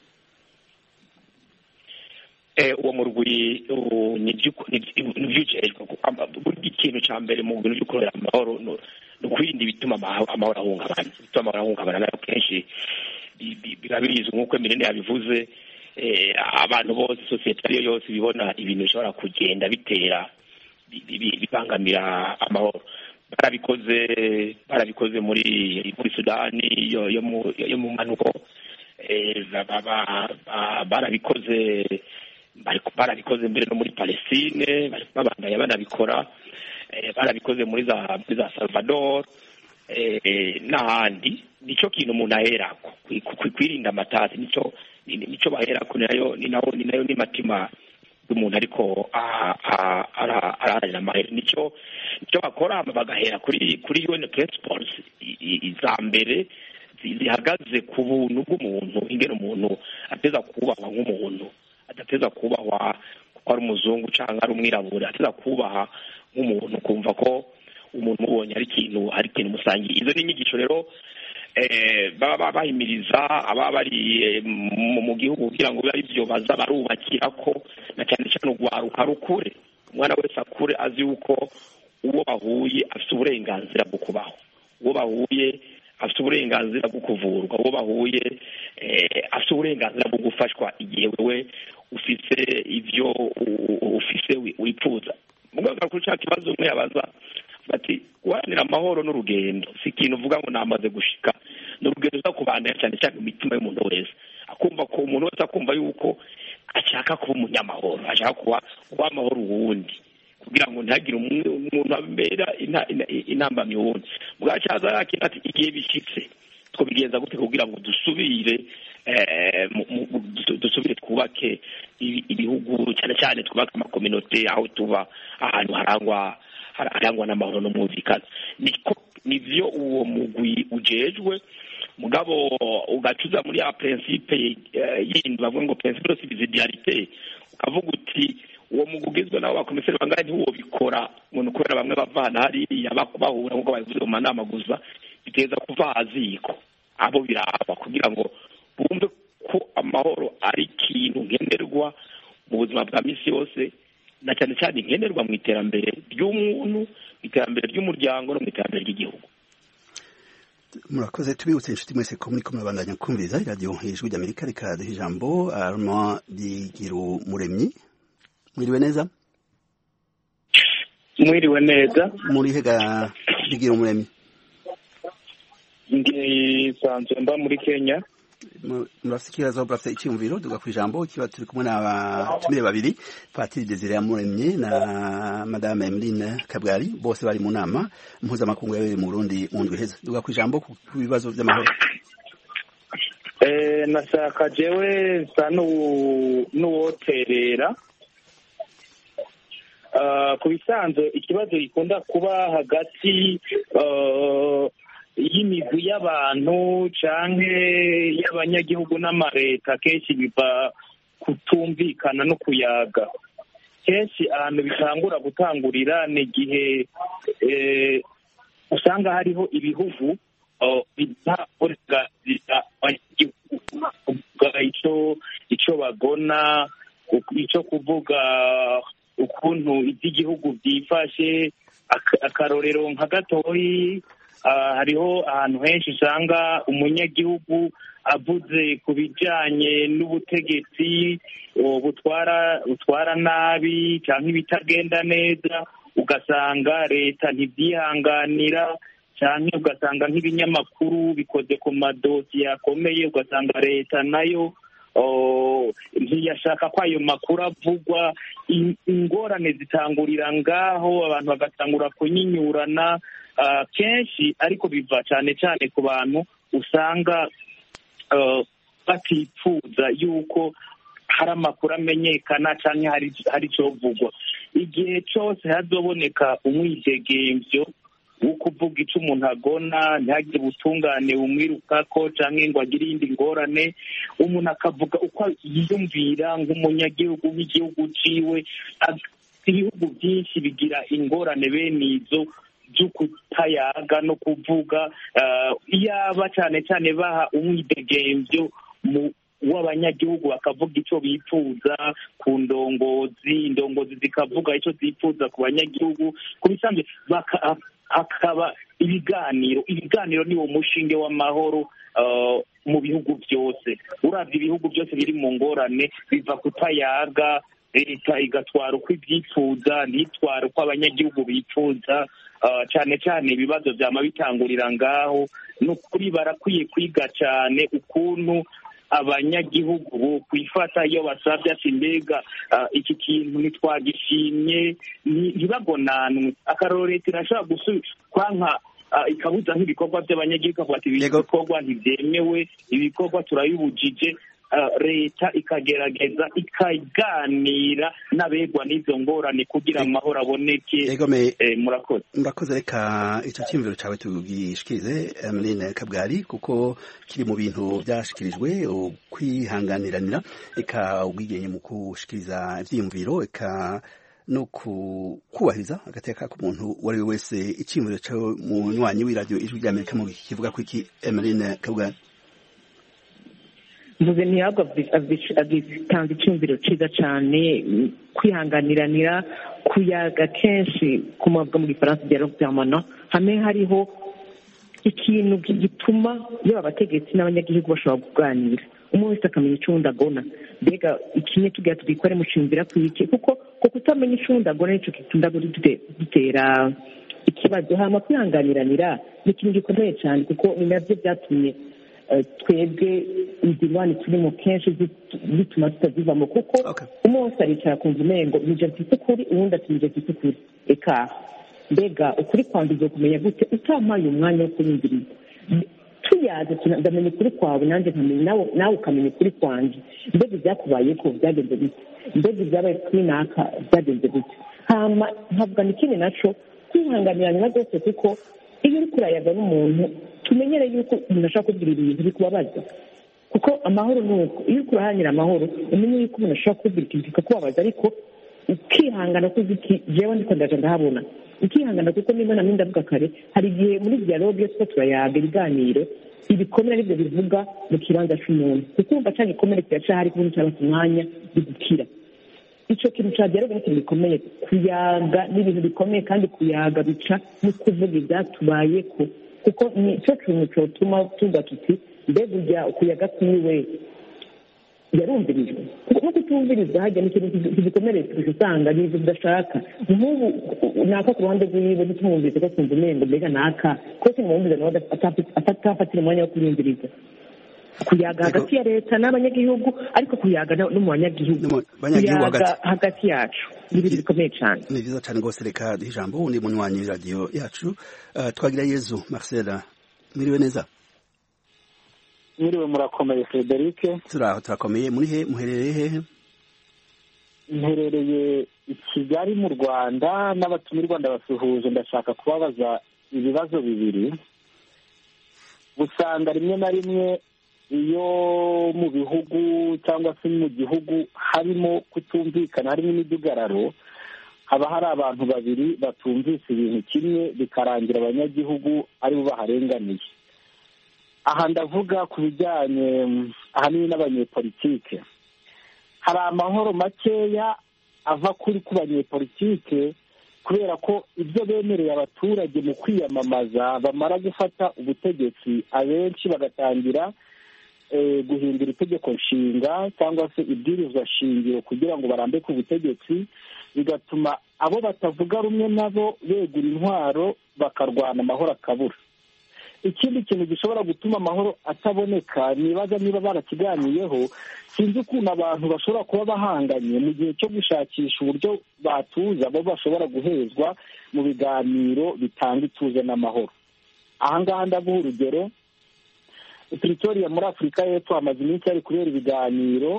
uwo murwi n'ivyujejwe buri ikintu ca mbere mu bintu vyo kurera amahoro ni ukwirinda ibituma amahoro ahungabana ibituma amahoro ahungabana nayo kenshi biba birizwi nk'uko eminene yabivuze abantu bose sosiyete ariyo yose ibibona ibintu bishobora kugenda bitera bibangamira amahoro barabikoze barabikoze muri muri sudani yo mu manuko barabikoze barabikoze mbere no muri palestine babandanya banabikora barabikoze muri za muri za salvador n'ahandi nicyo kintu umuntu aherako kwirinda amatasi nicyo nicyo baherako nayo ni nayo ni nayo n'imitima y'umuntu ariko araharanira amahera nicyo nicyo bakora bagahera kuri kuri un principles iza mbere zihagaze ku buntu bw'umuntu ingene umuntu ateza kubahwa nk'umuntu adateza kubahwa kuko ari umuzungu cyangwa ari umwirabura ateza kubaha nk'umuntu kumva ko umuntu umubonye ari ikintu ari ikintu musangiye izo ni inyigisho rero baba bahimiriza ababa bari mu gihugu kugira ngo bibe ari byo baza barubakira ko na cyane cyane urwaruka rukure umwana wese akure azi yuko uwo bahuye afite uburenganzira bwo kubaho uwo bahuye afite uburenganzira bwo kuvurwa uwo bahuye afite uburenganzira bwo gufashwa igihe wewe ufise ibyo ufise wipfuza muganga kuri cya kibazo umwe yabaza bati guharanira amahoro n'urugendo si ikintu uvuga ngo namaze gushika ni urugendo ruza kubandanya cyane cyane mu mitima y'umuntu wese akumva ko umuntu wese akumva yuko ashaka kuba umunyamahoro ashaka kuba kuba amahoro uwundi kugira ngo ntihagire umuntu abera intambamyi uwundi bwacyaza yakira ati igihe bishyitse twabigenza gute kugira ngo dusubire dusubire twubake ibihugu cyane cyane twubake amakominote aho tuba ahantu harangwa harangwa n'amahoro n'umwumvikano niko nivyo uwo mugwi ujejwe mugabo ugacuza muri ya principe yindi bavuga ngo principe de subsidiarité ukavuga uti uwo mugwi ugizwe nabo bakomiseri bangahe ntiwobikora umuntu kubera bamwe bavana hariya bahura nk'uko babivuze mu manama gusa biteza kuva haziko abo biraba kugira ngo bumve ko amahoro ari ikintu nkenerwa mu buzima bwa misi yose na cyane cyane nkenerwa mu iterambere ry'umuntu mu iterambere ry'umuryango no mu iterambere ry'igihugu murakoze tubibutse inshuti mwese ko muri kumwe bandanya kumviriza iradiyo ijwi ry'amerika reka duha ijambo arma rigiru muremyi mwiriwe neza mwiriwe neza muri hega rigira umuremyi nsanzwe mba muri kenya murafite ikibazo murafite icyiyumviro duga ku ijambo kiba turi kumwe n'abatumire babiri patiri desire yamuremye na madame emeline kabwari bose bari mu nama mpuzamakungu yabereye mu burundi mu ndwi heza duga ku ijambo ku bibazo by'amahoro nashaka jewe nsa n'uwoterera ku bisanzwe ikibazo gikunda kuba hagati y'imigwi y'abantu canke y'abanyagihugu n'amareta kenshi biva kutumvikana no kuyaga kenshi ahantu bitangura gutangurira ni igihe usanga hariho ibihugu biha uburenganzira abanyagihugu kuvuga ico ico bagona ico kuvuga ukuntu iby'igihugu byifashe akarorero nka gatoyi hariho ahantu henshi usanga umunyagihugu avuze ku bijyanye n'ubutegetsi butwara butwara nabi cyangwa ibitagenda neza ugasanga leta ntibyihanganira cyane ugasanga nk'ibinyamakuru bikoze ku madosiye akomeye ugasanga leta nayo ntiyashaka ko ayo makuru avugwa ingorane zitangurira ngaho abantu bagatangura kunyinyurana kenshi ariko biva cyane cyane ku bantu usanga batipfuza yuko hari amakuru amenyekana cyangwa hari icyo vugwa igihe cyose hazoboneka umwidegemvyo wo kuvuga icyo umuntu agona ntihagire ubutungane bumwirukako cyangwa ngo agire iyindi ngorane umuntu akavuga uko yiyumvira nk'umunyagihugu w'igihugu ciwe ibihugu byinshi bigira ingorane bene izo byo kutayaga no kuvuga iyaba cyane cyane baha umwidegemvyo mu w'abanyagihugu bakavuga icyo bifuza ku ndongozi indongozi zikavuga icyo zifuza ku banyagihugu ku bisanzwe hakaba ibiganiro ibiganiro ni wo mushinge w'amahoro mu bihugu byose urabye ibihugu byose biri mu ngorane biva kutayaga leta igatwara uko ibyifuza ntitware uko abanyagihugu bifuza cyane cyane ibibazo byama bitangurira ngaho ni ukuri barakwiye kwiga cyane ukuntu abanyagihugu bo kwifata iyo basabye ati mbega iki kintu ntitwagishimye ntibagonanwe akaroro leta irashobora gusubiza kwanka ikabuza nk'ibikorwa by'abanyagihugu ikavuga ati ibi bikorwa ntibyemewe ibikorwa turabibujije leta ikagerageza ikaganira n'abegwa n'izo ngorane kugira amahoro aboneke murakoze murakoze reka icyo cyiyumviro cyawe tugishikirize emeline kabwari kuko kiri mu bintu byashikirijwe kwihanganiranira reka ubwigenge mu gushikiriza ibyiyumviro reka no kubahiriza agateka k'umuntu uwo ari we wese icyiyumviro cyawe mu nywanyi w'iradiyo ijwi ry'amerika mu kivuga ko iki emeline kabwari mvuze ntihabwa agitanze icyumviro cyiza cyane kwihanganiranira kuyaga kenshi ku mavuga mu gifaransa bya rogitamana hamwe hariho ikintu gituma yaba abategetsi n'abanyagihugu bashobora kuganira umwe wese akamenya icyo agona mbega ikinye tugira tugikore mucumvira ku iki kuko ko kutamenya icyo agona nicyo gitunda dutera ikibazo hama kwihanganiranira ni ikintu gikomeye cyane kuko ni nabyo byatumye twebwe ingirwane turimo kenshi bituma tutazivamo kuko umwe wese aricara akumva umengo nije mfite ukuri uwundi ati nije mfite ukuri reka mbega ukuri kwanjye uzo kumenya gute utampaye umwanya wo kunyumviriza tuyaze ndamenya ukuri kwawe nanjye nkamenya nawe ukamenya ukuri kwanjye mbega ibyakubaye ko byagenze bite mbega ibyabaye kuri naka byagenze bite hama nkavuga ni ikindi naco kwihanganirana rwose kuko iyo uri kurayaga n'umuntu tumenyere yuko umuntu ashobora kubwira ibintu bikubabaza kuko amahoro ni uko iyo uri kurahanira amahoro umenye yuko umuntu ashobora kubwira ikintu kikakubabaza ariko ukihangana kuko uti jewe ndiko ndaje ndahabona ukihangana kuko niba namwe ndavuga kare hari igihe muri dialogue iyo tuba turayaga ibiganiro ibikomere aribyo bivuga mu kibanza cy'umuntu kuko urumva cya gikomere kiracahari kuko cyabata umwanya bigukira icyo kintu cya dialogue ni ikintu gikomeye kuyaga ni ibintu bikomeye kandi kuyaga bica no kuvuga ibyatubayeko kuko ni cyo kintu cyotuma tuvuga tuti mbega ujya kuyaga kwiwe yarumvirijwe no kutumvirizwa hajya ni ikintu kigikomereye kurusha usanga ni ibintu udashaka nk'ubu naka ku ruhande rw'iwe ntitumwumvise ko kumva umengo mbega naka ko simwumviza nawe atafatira umwanya wo kuyumviriza kuyaga hagati ya leta n'abanyagihugu ariko kuyaga no mu banyagihugu kuyaga hagati yacu ni ibintu bikomeye cyane ni byiza cyane rwose reka duhe ijambo undi munywanyi w'iradiyo yacu twagira yezu marcela mwiriwe neza mwiriwe murakomeye frederic turaho turakomeye muri he muherereye hehe mperereye i kigali mu rwanda n'abatumirwa ndabasuhuje ndashaka kubabaza ibibazo bibiri usanga rimwe na rimwe iyo mu bihugu cyangwa se mu gihugu harimo kutumvikana harimo imidugararo haba hari abantu babiri batumvise ibintu kimwe bikarangira abanyagihugu aribo baharenganiye aha ndavuga ku bijyanye ahanini n'abanyepolitike hari amahoro makeya ava kuri ku banyepolitike kubera ko ibyo bemereye abaturage mu kwiyamamaza bamara gufata ubutegetsi abenshi bagatangira guhindura itegeko nshinga cyangwa se ibwirizwa shingiro kugira ngo barambe ku butegetsi bigatuma abo batavuga rumwe nabo begura intwaro bakarwana amahoro akabura ikindi kintu gishobora gutuma amahoro ataboneka nibaza niba barakiganiyeho sinzi ukuntu abantu bashobora kuba bahanganye mu gihe cyo gushakisha uburyo batuza bo bashobora guhezwa mu biganiro bitanga ituze n'amahoro aha ngaha ndaguha urugero pretoria muri afurika y'epfo hamaze iminsi hari kubera ibiganiro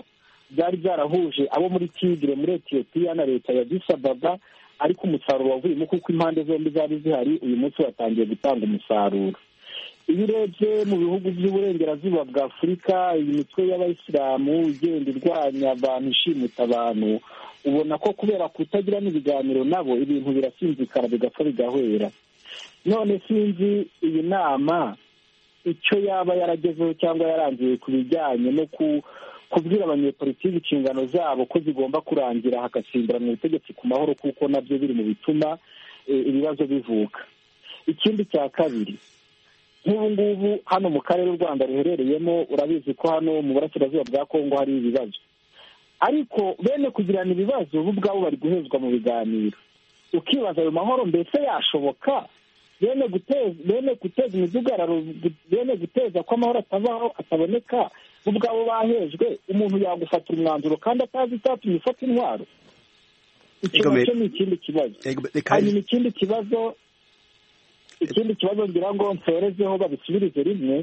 byari byarahuje abo muri tigre muri etiyopiya na leta ya disababa ariko umusaruro wavuyemo kuko impande zombi zari zihari uyu munsi watangiye gutanga umusaruro iyo urebye mu bihugu by'uburengerazuba bwa afurika iyi mitwe y'abayisilamu igenda irwanya abantu ishimuta abantu ubona ko kubera kutagira n'ibiganiro nabo ibintu birasinzikara bigapfa bigahwera none sinzi iyi nama icyo yaba yaragezeho cyangwa yarangiye ku bijyanye no kubwira abanyepolitiki inshingano zabo ko zigomba kurangira hagasimburanwa ubutegetsi ku mahoro kuko nabyo biri mu bituma ibibazo bivuka ikindi cya kabiri nk'ubu ngubu hano mu karere u rwanda ruherereyemo urabizi ko hano mu burasirazuba bwa kongo hari ibibazo ariko bene kugirana ibibazo bo ubwabo bari guhezwa mu biganiro ukibaza ayo mahoro mbese yashoboka bene guteza bene guteza imidugararo bene guteza ko amahoro atabaho ataboneka bo ubwabo bahejwe umuntu yagufatira umwanzuro kandi atazi icyatumye ufata intwaro icyo nacyo ni ikindi kibazo hanyuma ikindi kibazo ikindi kibazo ngira ngo nsorezeho babisubirize rimwe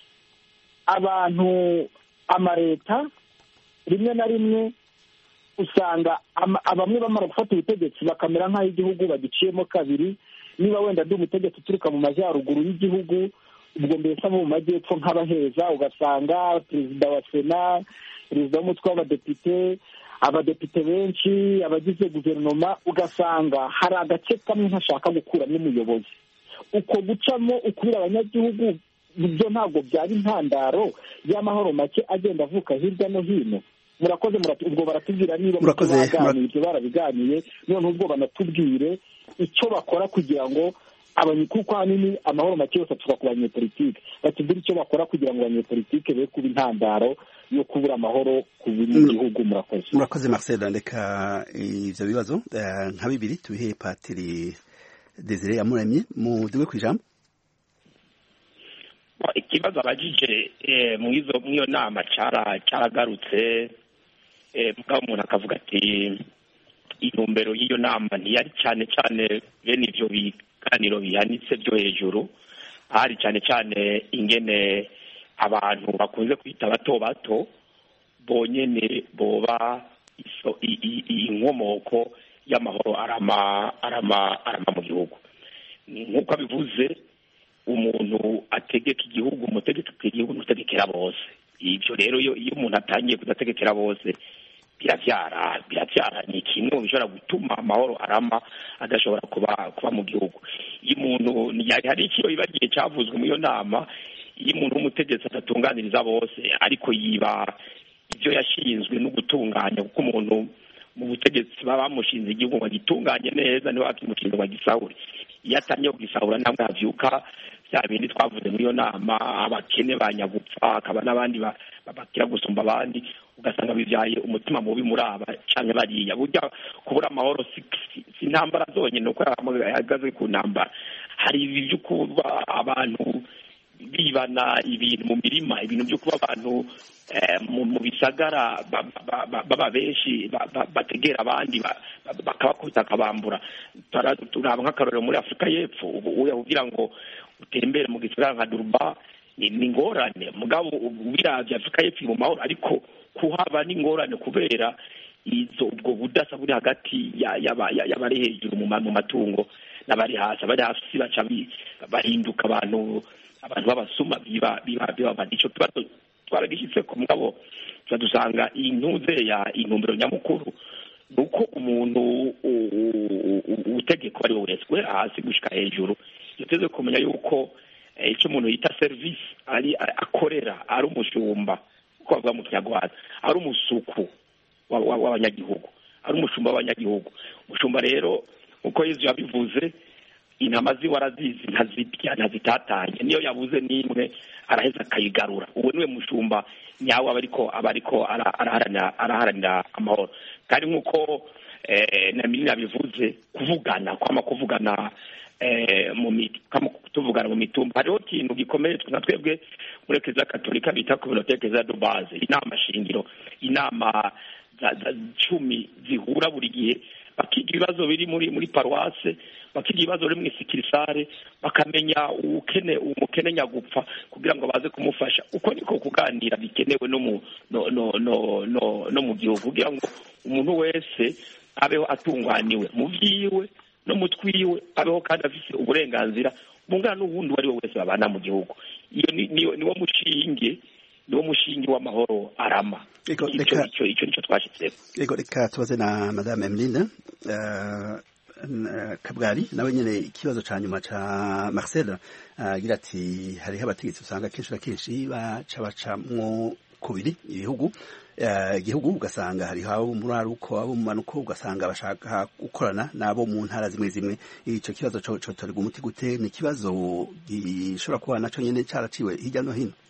abantu amaleta rimwe na rimwe usanga bamwe bamara gufata ubutegetsi bakamera nk'aho igihugu bagiciyemo kabiri niba wenda ndi umutegetsi uturuka mu majyaruguru y'igihugu ubwo mbese abo mu majyepfo nk'abaheza ugasanga perezida wa sena perezida w'umutwe w'abadepite abadepite benshi abagize guverinoma ugasanga hari agace kamwe ntashaka gukuramo umuyobozi uko gucamo ukubira abanyagihugu ibyo ntabwo byaba intandaro y'amahoro make agenda avuka hirya no hino murakoze ubwo baratubwira niba baganira ibyo barabiganiye noneho ubwo banatubwire icyo bakora kugira ngo kuko ahanini amahoro make yose aturuka ku banyepolitike batubwire icyo bakora kugira ngo abanyepolitike be kuba intandaro yo kubura amahoro ku buri gihugu murakoze murakoze marcel reka ibyo bibazo nka bibiri tubihe patiri desire yamuremye muduwe ku ijambo ikibazo abajije mu iyo nama cyaragarutse mugabo umuntu akavuga ati intumbero y'iyo nama ntiyari cyane cyane bene ibyo biganiro bihanitse byo hejuru hari cyane cyane ingene abantu bakunze kwita bato bato bonyine boba inkomoko y'amahoro arama arama arama mu gihugu nk'uko abivuze umuntu ategeka igihugu umutegetsi igihugu n'utegekera bose ibyo rero iyo umuntu atangiye kudategekera bose birabyara birabyara ni kimwe mu bishobora gutuma amahoro arama adashobora kuba kuba mu gihugu iyo umuntu hari ikiyo bibagiye cyavuzwe muri iyo nama iyo umuntu w'umutegetsi adatunganiriza bose ariko yiba ibyo yashinzwe no gutunganya kuko umuntu mu butegetsi baba bamushinze igihugu ngo agitunganye neza niba bakimushinze ngo agisahure iyo atangiye kugisahura ntabwo habyuka bya bindi twavuze muri iyo nama abakene banyagupfa hakaba n'abandi bakira gusumba abandi ugasanga bibyaye umutima mubi muri aba cyangwa bariya burya kubura amahoro si intambara zonyine uko yahagaze ku ntambara hari ibi byo kuba abantu bibana ibintu mu mirima ibintu byo kuba abantu mu bisagara baba benshi bategera abandi bakabakubita akabambura turaba nk'akarorero muri afurika y'epfo kugira ngo utembere mu gisagara nka duruba ni ingorane mugabo birabye afurika y'epfo mu mahoro ariko kuhaba ni ingorane kubera izo ubwo budasa buri hagati y'abari hejuru mu matungo n'abari hasi abari hasi baca bahinduka abantu abantu b'abasuma biba biba biba icyo kibazo twaragishyitse ku mugabo dusanga intuze ya intumbero nyamukuru ni uko umuntu utegeka ari we wese guhera hasi gushyika hejuru yateze kumenya yuko icyo umuntu yita serivisi ari akorera ari umushumba uko bavuga mu kinyarwanda ari umusuku w'abanyagihugu ari umushumba w'abanyagihugu umushumba rero uko yezu yabivuze intama ziwe arazizi ntazibya ntazitatanye niyo yabuze n'imwe araheza akayigarura uwo niwe mushumba nyawe aba ariko aba ariko araharanira amahoro kandi nk'uko na minini yabivuze kuvugana kwama kuvugana tuvugana mu mitumba hariho ikintu gikomeye nka twebwe muri kiliziya katolika bita kominote kiliziya do baze inama shingiro inama cumi zihura buri gihe bakiga ibibazo biri muri muri paruwase bakiga ibibazo biri mu isikirisare bakamenya ubukene umukene nyagupfa kugira ngo baze kumufasha uko niko kuganira bikenewe no mu no no no no, no mu gihugu kugira ngo umuntu wese abeho atunganiwe mu vyiwe no mu twiwe abeho kandi afise uburenganzira bungana n'uwundi uwo ari we wese babana mu gihugu iyo ni- niwo niwo mushinge niwo mushinge w'amahoro arama Ego, icyo reka- icyo icyo nicyo twashitseko Ego reka tubaze na madame Emeline uh, Kabwari nawe nyene ikibazo ca nyuma ca Marcel agira ati hariho abategetsi usanga kenshi na kenshi baca bacamwo kubiri ibihugu eh, igihugu ugasanga hariho abo muri aruko abo mu manuko ugasanga bashaka gukorana n'abo mu ntara zimwe zimwe ico kibazo co cotorega umuti gute ni ikibazo gishobora kuba naco nyene caraciwe hirya no hino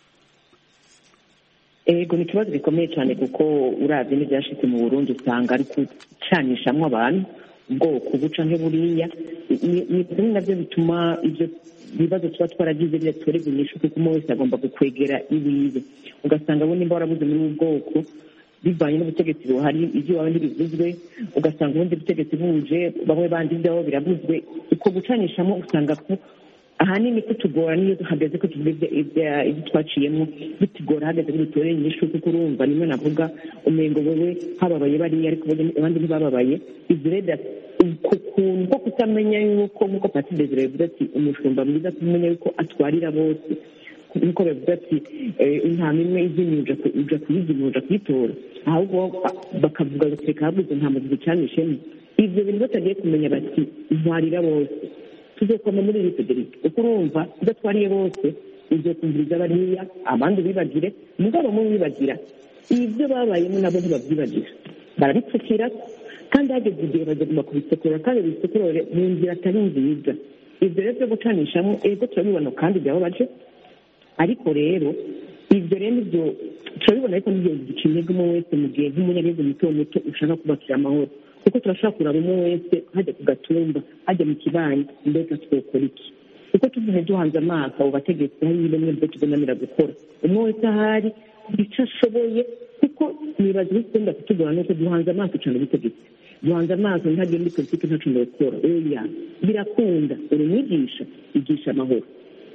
ego ni ikibazo gikomeye cyane kuko uravye n'ivyashitse mu burundi usanga ari gucanishamwo abantu ubwoko buca nk'eburiya Ni- ni bimwe navyo bituma ivyo bibazo tuba twaragize bidatorerwa inyishu kuko umwe wese agomba gukwegera iwiwe ugasanga bo nimba warabuze muri ubu bwoko bivanye n'ubutegetsi buhari ibyo iwawe ntibivuzwe ugasanga ubundi butegetsi buje bamwe bandi ibyabo birabuzwe uko gucanishamo usanga ko ahanini kutugora niyo hageze ko tuvuze ibya- ibyo twaciyemo bitugora hageze ko dutoreye inyishu kuko urumva nimwe navuga umengo wewe hababaye bariya ariko abandi- abandi ntibababaye ibyo rero ku kuntu ko kutamenya yuko nk'uko pati desire bivuga ati umushumba mwiza kumenya yuko atwarira bose nk'uko bavuga ati eh, intama imwe izimye uja ku- uja kuyizimya uja kuyitora ahubwo ba- bakavuga bati reka habuze intama zibicanishemo ivyo bintu batagiye kumenya bati ntwarira bose tuzokoma muri iri federike kuko urumva udatwariye bose uzokumviriza bariya abandi ubibagire mugabo mu bibagira ibyo babayemo nabo ntibabyibagira barabipfukira kandi hageze igihe bagomba kubisekura kandi bisekurore mu nzira atari nziza ibyo rero byo gucanishamo ego turabibona kandi byababaje ariko rero ibyo rero nibyo turabibona ariko nibyo gica intege umwe wese mu gihe nk'umunyagihugu muto muto ushaka kubakira amahoro kuko turashobora kuraba umwe wese hajya ku gatumba hajya mu kibanyi mbega twokora iki kuko tuvuye duhanze amaso abo bategetsi hari bimwe byo tubonanira gukora umwe wese ahari icyo ashoboye kuko nibaza ibikunda kutugora nuko duhanze amaso cyane ubutegetsi duhanze amaso ntagire muri politiki ntacu gukora oya birakunda uri umwigisha igisha amahoro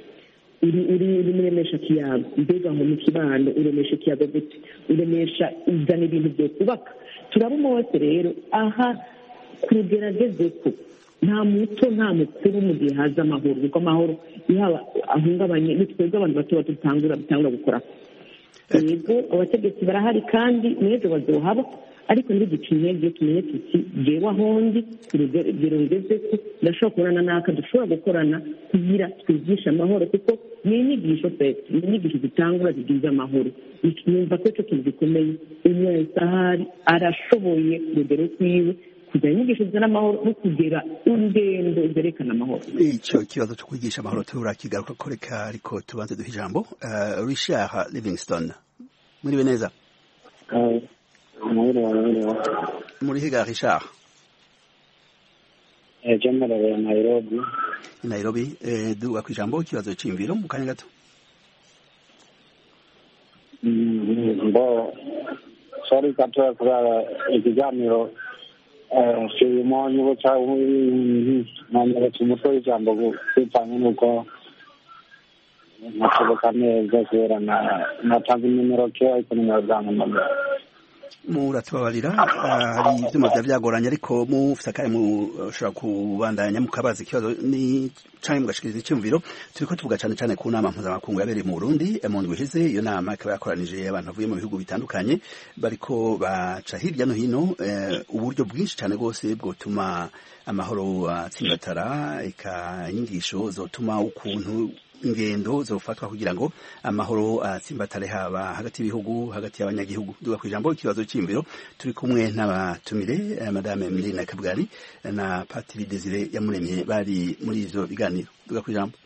uri uri uri muremesha kiyago mbega ngo mu kibano uremesha ikiyago gute uremesha uzana ibintu byo kubaka turaba umwe wese rero aha kugerageze ko nta muto nta mukuru mu gihe haza amahoro kuko amahoro yaba ahungabanye ni twebwe abantu bato bato dutangura bitangura gukora yego abategetsi barahari kandi n'ejo bazohaba ariko ntibigice intege tumenye tuti jewe ahondi ku rugero ngeze ko ndashobora kubonana n'aka dushobora gukorana kugira twigishe amahoro kuko ni inyigisho peti ni inyigisho zitangura zigize amahoro numva ko icyo kintu gikomeye umwe wese ahari arashoboye ku rugero rwiwe kugira inyigisho zizana amahoro no kugera urugendo zerekana amahoro ico kibazo cyo kwigisha amahoro turakigaruka ko reka ariko tubanze duha ijambo uh, Richard Livingston muriwe neza muri higa Richard ejo murabera Nairobi Nairobi eh, duga ku ijambo ikibazo c'imviro mu kanya gato mbo sorry katoya kuraba ikiganiro kirimo nyibutsa nanyibutsa umutwe w'ijambo kwitanga n'uko nashoboka neza kubera natanze nimero ke ariko nimero zampamagara muratubabarira hari ivyuma vya vyagoranye ariko mufise akanya mushobora kubandanya mukabaza ikibazo ni canke mugashikiriza iciyumviro turiko tuvuga cane cane ku nama mpuzamakungu yabereye mu Burundi mu ndwi iheze iyo nama ikaba yakoranije abantu bavuye mu bihugu bitandukanye bariko baca hirya no hino uburyo bwinshi cane rwose bwotuma amahoro atsimbatara eka inyigisho zotuma ukuntu ingendo zofatwa kugira ngo amahoro atsimbatare haba hagati y'ibihugu hagati y'abanyagihugu duga kwijambo ikibazo cy'imviro turi kumwe n'abatumire madame Emeline Kabwari na Patiri Desire yamuremye bari muri ivyo biganiro duga kwijambo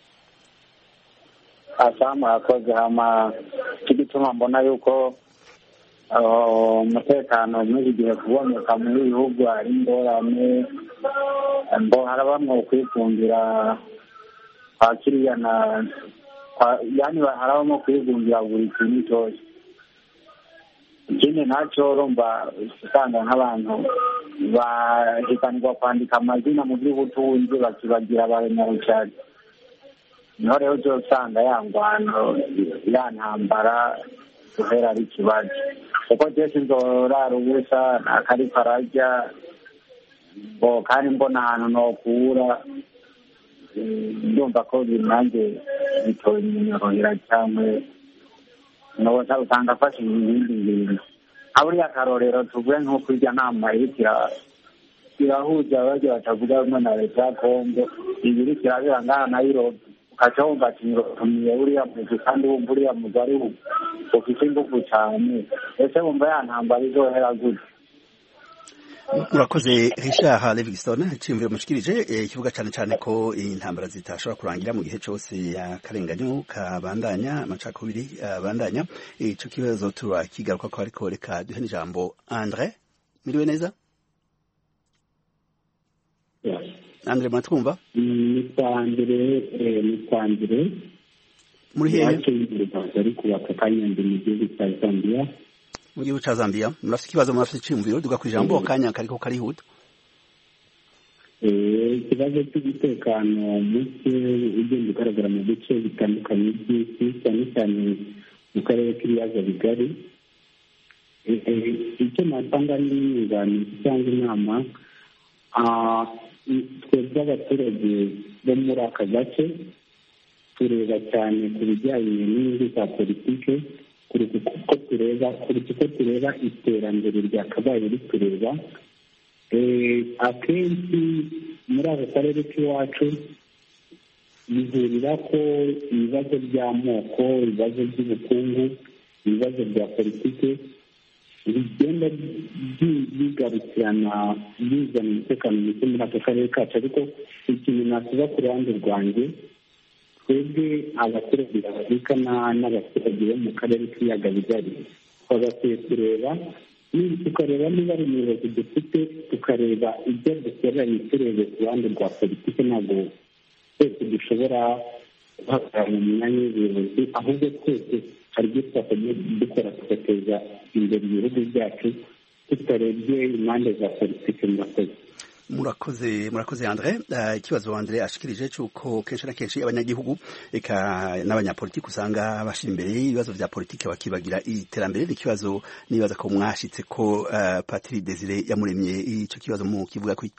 asamu yakoze hama kigituma mbona yuko umutekano muri iki gihe kuboneka muri bihugu hari ingorane mbo hari bamwe ukwikungira kwa kiriya na yani harabamo kwigungira buri kintu cyose ikindi nacyo urumva usanga nk'abantu bahiganirwa kwandika amazina mu by'ubutunzi bakibagira abanyarucari niho rero uzo usanga ya ngwano ya ntambara guhera ari ikibazo kuko byose nzorara ubusa ntakariko ararya ngo kandi mbona ahantu nokura ndumva ko nanjye bitoye iminyorohera cyangwa noza usanga afashe ibindi bintu nka buriya akarorero tuvuge nk'uko irya nama iriko irahuza abaryo batavuga rumwe na leta ya kongo ibi iriko irabera ngaha nayirobi ukaca wumva ati ngirotumiye buriya muzi kandi wumva uriya muzi ari ufite ingufu cyane ese wumva ya ntambara izohera gute murakoze richard livingston cimviro mushikirije ikivuga cyane cyane ko intambara zitashobora kurangira mu gihe cyose akarenganyo kabandanya amacakubiri abandanya ico kibazo turakigaruka ko ariko reka duhe n'ijambo andre miriwe neza andre muratwumva ni kwandire ni kwandire muri hehe ari kubaka kanyandi mu gihugu cya zambia mu gihugu cya zambia murafite ikibazo murafite iciyumviro duga ku ijambo akanya kariko karihuta ikibazo cy'umutekano muke ugenda ugaragara mu bice bitandukanye by'isi cyane cyane mu karere k'ibiyaga bigari icyo natanga ni inyunganizi cyangwa inama twebwe abaturage bo muri aka gace tureba cyane ku bijyanye n'inyungu za politike kuruta uko tureba kuruta uko tureba iterambere ryakabaye ritureba akenshi muri aka karere k'iwacu bihurira ko ibibazo by'amoko ibibazo by'ubukungu ibibazo bya politike bigenda bigarukirana bizana umutekano muke muri aka karere kacu ariko ikintu nakuba ku ruhande rwanjye twebwe abaturage b'afurika n'abaturage bo mu karere k'ibiyaga bigari twagakwiye kureba tukareba niba ari umuyobozi dufite tukareba ibyo dukoreranye turebe ku ruhande rwa politiki ntabwo twese dushobora guhagarara mu myanya y'ubuyobozi ahubwo twese hari ibyo twakajya dukora tugateza imbere ibihugu byacu tutarebye impande za politiki murakoze murakoze murakoze andre ikibazo andre ashikirije cyuko kenshi na kenshi abanyagihugu eka n'abanyapolitiki usanga bashira imbere ibibazo vya politiki bakibagira iterambere n'ikibazo nibaza ko mwashitse ko uh, Patri Desire yamuremye ico kibazo mu kivuga ko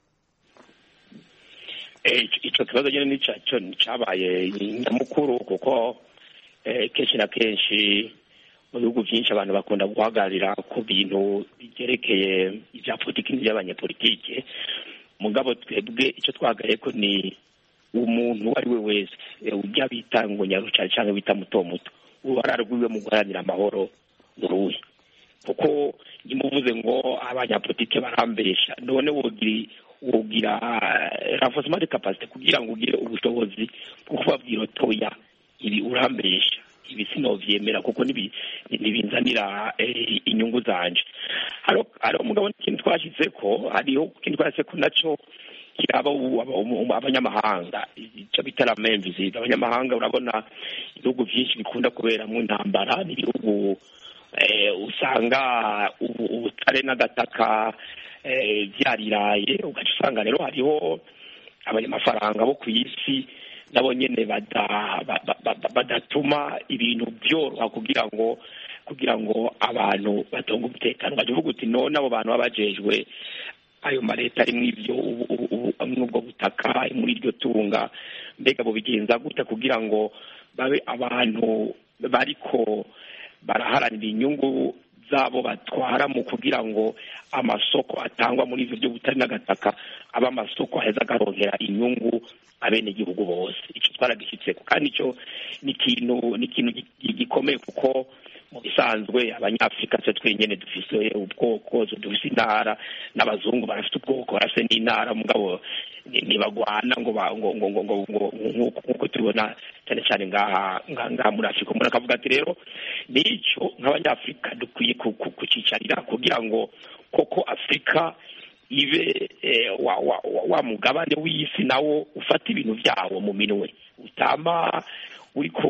ico kibazo nyene ni cyo cabaye nyamukuru kuko kenshi na kenshi mu bihugu byinshi abantu bakunda guhagararira ku bintu byerekeye ibya politiki n'iby'abanyapolitike mugabo twebwe icyo twahagaye ko ni umuntu uwo ari we wese ujya bita ngo nyarucari cyangwa bita muto muto uruhara rwiwe mu guharanira amahoro uruhe kuko nimuvuze ngo abanyapolitike barambesha none wogira wogira renforcement de capacité kugira ngo ugire ubushobozi bwo kubabwira otoya ibi urambesha ibi sinovyemera kuko ntibinzanira inyungu zanje hariho umugabo n'ikintu twashyize ko hariho ikintu twashyize ko nacyo kiraba abanyamahanga icyo bita la main visite abanyamahanga urabona ibihugu byinshi bikunda kuberamo intambara n'ibihugu usanga ubutare n'agataka byariraye ugaca usanga rero hariho abanyamafaranga bo ku isi nabo nyine badatuma ibintu byoroha kugira ngo kugira ngo abantu batonge umutekano bajya uvuga uti none abo bantu baba bajejwe ayo maleta ari muri ibyo ubwo butaka muri iryo tunga mbega bubigenza gute kugira ngo babe abantu bariko baraharanira inyungu zabo batwara mu kugira ngo amasoko atangwa muri ivyo by'ubutari n'agataka aba amasoko aheza agaronkera inyungu abenegihugu bose icyo twaragishyitseko kandi icyo ni ikintu ni ikintu gikomeye kuko mu bisanzwe abanyafurika twe twenyene dufise ubwoko dufise intara n'abazungu barafite ubwoko barafite n'intara mugabo ntibagwana ngo ngo ngo ngo ngo nk'uko tubibona cyane cyane ngaha ngaha muri afurika umuntu akavuga ati rero n'icyo nk'abanyafurika dukwiye kucicarira kugira ngo koko afurika ibe wa mugabane w'isi nawo ufata ibintu byawo mu minwe utama uriko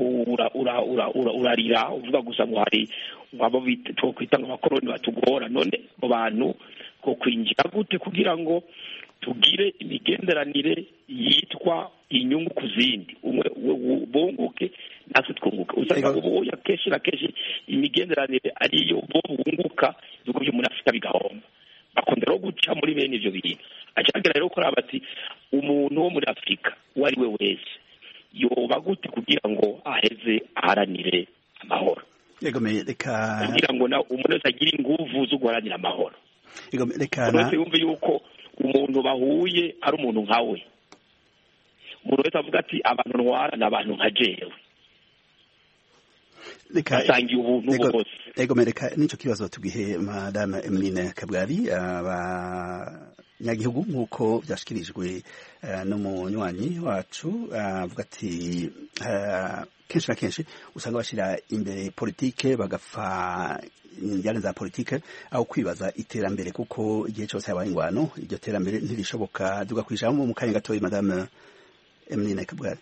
urarira uvuga gusa ngo hari abo twokwita ngo abakoroni batugora none abo bantu two kwinjira gute kugira ngo tugire imigenderanire yitwa inyungu ku zindi umwe bunguke natwe twunguka usanga ubu akenshi na kenshi imigenderanire ariyo bo bunguka ibihugu byo muri afurika bigahomba bakunda rero guca muri bene ibyo bintu acagira rero ko bati umuntu wo muri afurika uwo ari we wese yoba gute kugira ngo aheze aharanire amahoro kugira ngo umuntu wese agire inguvu zo guharanira amahoro umuntu wese yumve yuko umuntu bahuye ari umuntu nka we umuntu wese avuga ati abantu ntwara ni abantu nka jewe basangiye ubuntu bwose ego mereka n'icyo kibazo tugihe madame emeline kabwari abanyagihugu nk'uko byashyikirijwe n'umunywanyi wacu avuga ati kenshi na kenshi usanga bashyira imbere politike bagapfa injyana za politike aho kwibaza iterambere kuko igihe cyose habaye ingwano iryo terambere ntirishoboka duga ku ijambo mu kanya gatoya madame emeline kabwari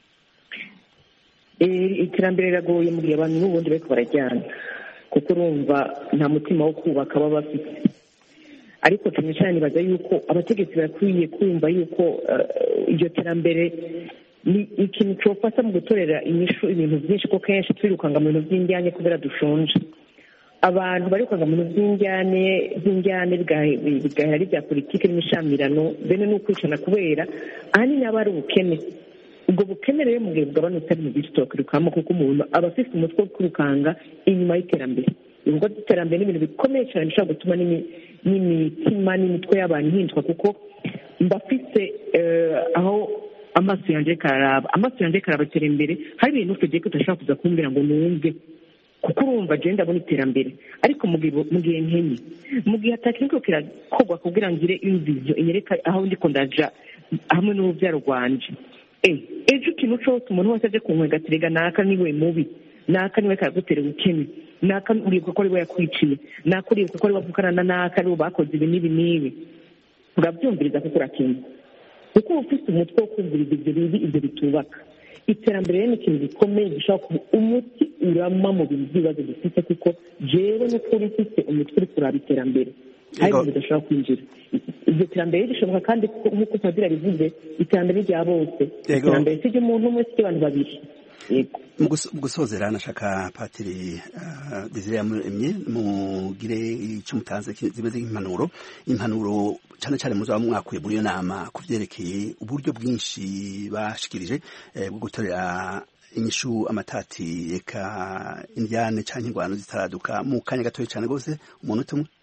iterambere riragoye mu gihe abantu n'ubundi bariko barajyana kuko urumva nta mutima wo kubaka baba bafite ariko cyane cyane nibaza yuko abategetsi barakwiye kumva yuko iryo terambere ni ikintu cyofasha mu gutorera inyishu ibintu byinshi ko kenshi twirukanga mu bintu by'injyane kubera dushonje abantu barikwaga mu bintu by'injyane by'injyane bigahera ari bya politiki n'imishamirano bene ni ukwicana kubera ahanini aba ari ubukene ubwo bukene rero mu gihe bugabanutse ari mu byinshi tubakwirukamo kuko umuntu aba afite umutwe wo kwirukanga inyuma y'iterambere ibikorwa by'iterambere ni ibintu bikomeye cyane bishobora gutuma n'imitima n'imitwe y'abantu ihinduka kuko mba afite aho amaso yanjye kararaba amaso yanjye karabatera imbere hari ibintu tugiye tudashobora kuza kumbwira ngo numve kuko urumva agenda abona iterambere ariko mu gihe nkenye mu gihe atakintu kirakorwa kugira ngo ngire imvizo inyereka aho ndiko ndaja hamwe n'urubyaro rwanje ejo ikintu cyose umuntu wese aje kunkwega aterega naka niwe mubi naka niwe karagutera ubukene naka uribuka ko ari we yakwiciye naka uribuka ko ari we avukana na naka ari bo bakoze ibi n'ibi n'ibi urabyumviriza kuko urakenye kuko uba ufite umutwe wo kumviriza ibyo bibi ibyo bitubaka iterambere rero ni ikintu gikomeye gishobora kuba umuti urama mu bintu by'ibibazo dufite kuko jewe n'ukuri mfite umutwe uri kuraba iterambere hari ibintu bidashobora kwinjira iryo terambere rishoboka kandi nk'uko padiri bivuze iterambere rya bose iterambere si ry'umuntu umwe si ry'abantu babiri mu gusozera nashaka patiri desire yamuremye mugire icyo mutanze zimeze nk'impanuro impanuro cyane cyane muzaba mwakuye muri iyo nama ku byerekeye uburyo bwinshi bashikirije bwo gutorera inyishu amatati reka indyane cyangwa ingwano zitaraduka mu kanya gatoya cyane rwose umuntu umwe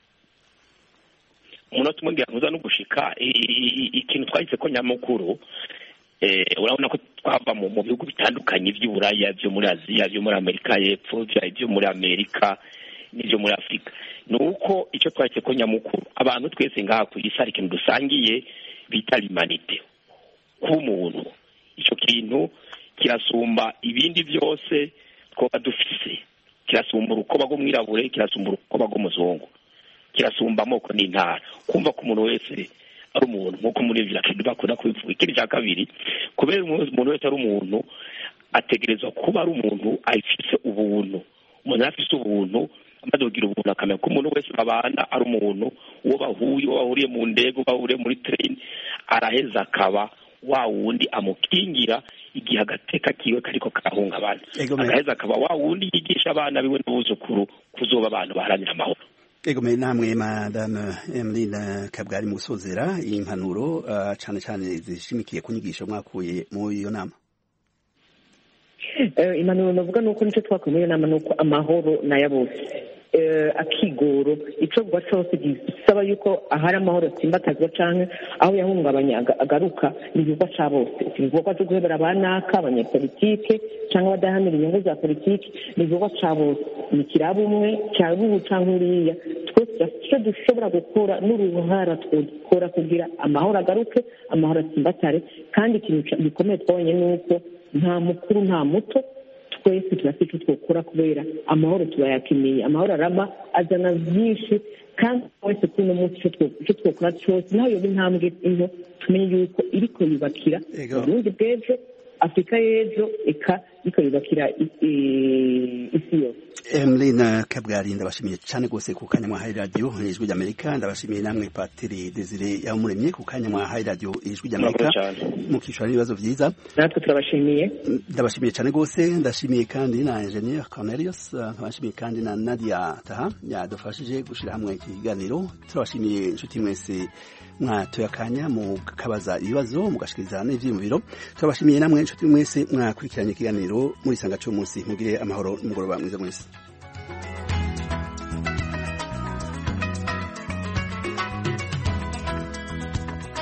umunota umwe ngira ngo no gushika ikintu twahise ko nyamukuru urabona ko twava mu bihugu bitandukanye by'uburaya byo muri aziya byo muri amerika y'epfo byo muri amerika n'ibyo muri afurika ni uko icyo twahise ko nyamukuru abantu twese ngaha ku isi hari ikintu dusangiye bita limanite kuba umuntu icyo kintu kirasumba ibindi byose twaba dufise kirasumba urukoba rw'umwirabure kirasumba urukoba rw'umuzungu kirasumba amoko n'intara kumva ko umuntu wese ari umuntu nk'uko muri ibyo akenshi bakunda kubivuga ikindi cya kabiri kubera umuntu wese ari umuntu ategerezwa kuba ari umuntu afite ubuntu umuntu afite ubuntu amaze kugira ubuntu akamenya ko umuntu wese babana ari umuntu uwo bahuye uwo bahuriye mu ndege uwo bahuriye muri tereni araheza akaba wa wundi amukingira igihe agateka kiwe kariko karahungabana agaheza akaba wa wundi yigisha abana biwe n'abuzukuru kuzoba abantu baharanira amahoro ego mwe namwe madame Emeline Kabwari mu gusozera iyi mpanuro uh, cyane cyane zishimikiye ku nyigisho mwakuye muri iyo nama impanuro navuga ni uko nicyo twakuye muri iyo nama ni uko amahoro ni aya bose akigoro icyo vuba cyose gisaba yuko ahari amahoro atsimbatazwa cyangwa aho yahungabanya agaruka ni igikorwa cya bose si igikorwa cyo guhebera abanaka abanyepolitike cyangwa abadahanira inyungu za politiki ni igikorwa cya bose ni kiraba umwe cyangwa ubu cyangwa uriya twese icyo dushobora gukora n'uruhara twakora kugira amahoro agaruke amahoro atsimbatare kandi ikintu gikomeye twabonye ni uko nta mukuru nta muto twese turafite icyo twakora kubera amahoro tubayakeneye amahoro arama azana byinshi kandi wese kuri uno munsi icyo twakora cyose naho yoba intambwe into tumenye yuko iriko yubakira uburundi bw'ejo afurika y'ejo eka bikayubakira i- i- isi yose Emeline Kabwari ndabashimiye cyane rwose ku kanya mwahaye radio ijwi ry'Amerika ndabashimiye namwe Patiri Desire yamuremye ku kanya mwahaye radio ijwi ry'Amerika mukishura n'ibibazo vyiza natwe turabashimiye ndabashimiye cyane rwose ndashimiye kandi na Engineer Cornelius uh, nkabashimiye kandi na Nadia Taha yadufashije gushira hamwe iki kiganiro turabashimiye inshuti mwese mwatoye akanya mukabaza ibibazo mugashikiriza n'ivyiyumviro turabashimiye namwe inshuti mwese mwakurikiranye ikiganiro muri sanga cyo munsi mugire amahoro n'umugoroba mwiza mwese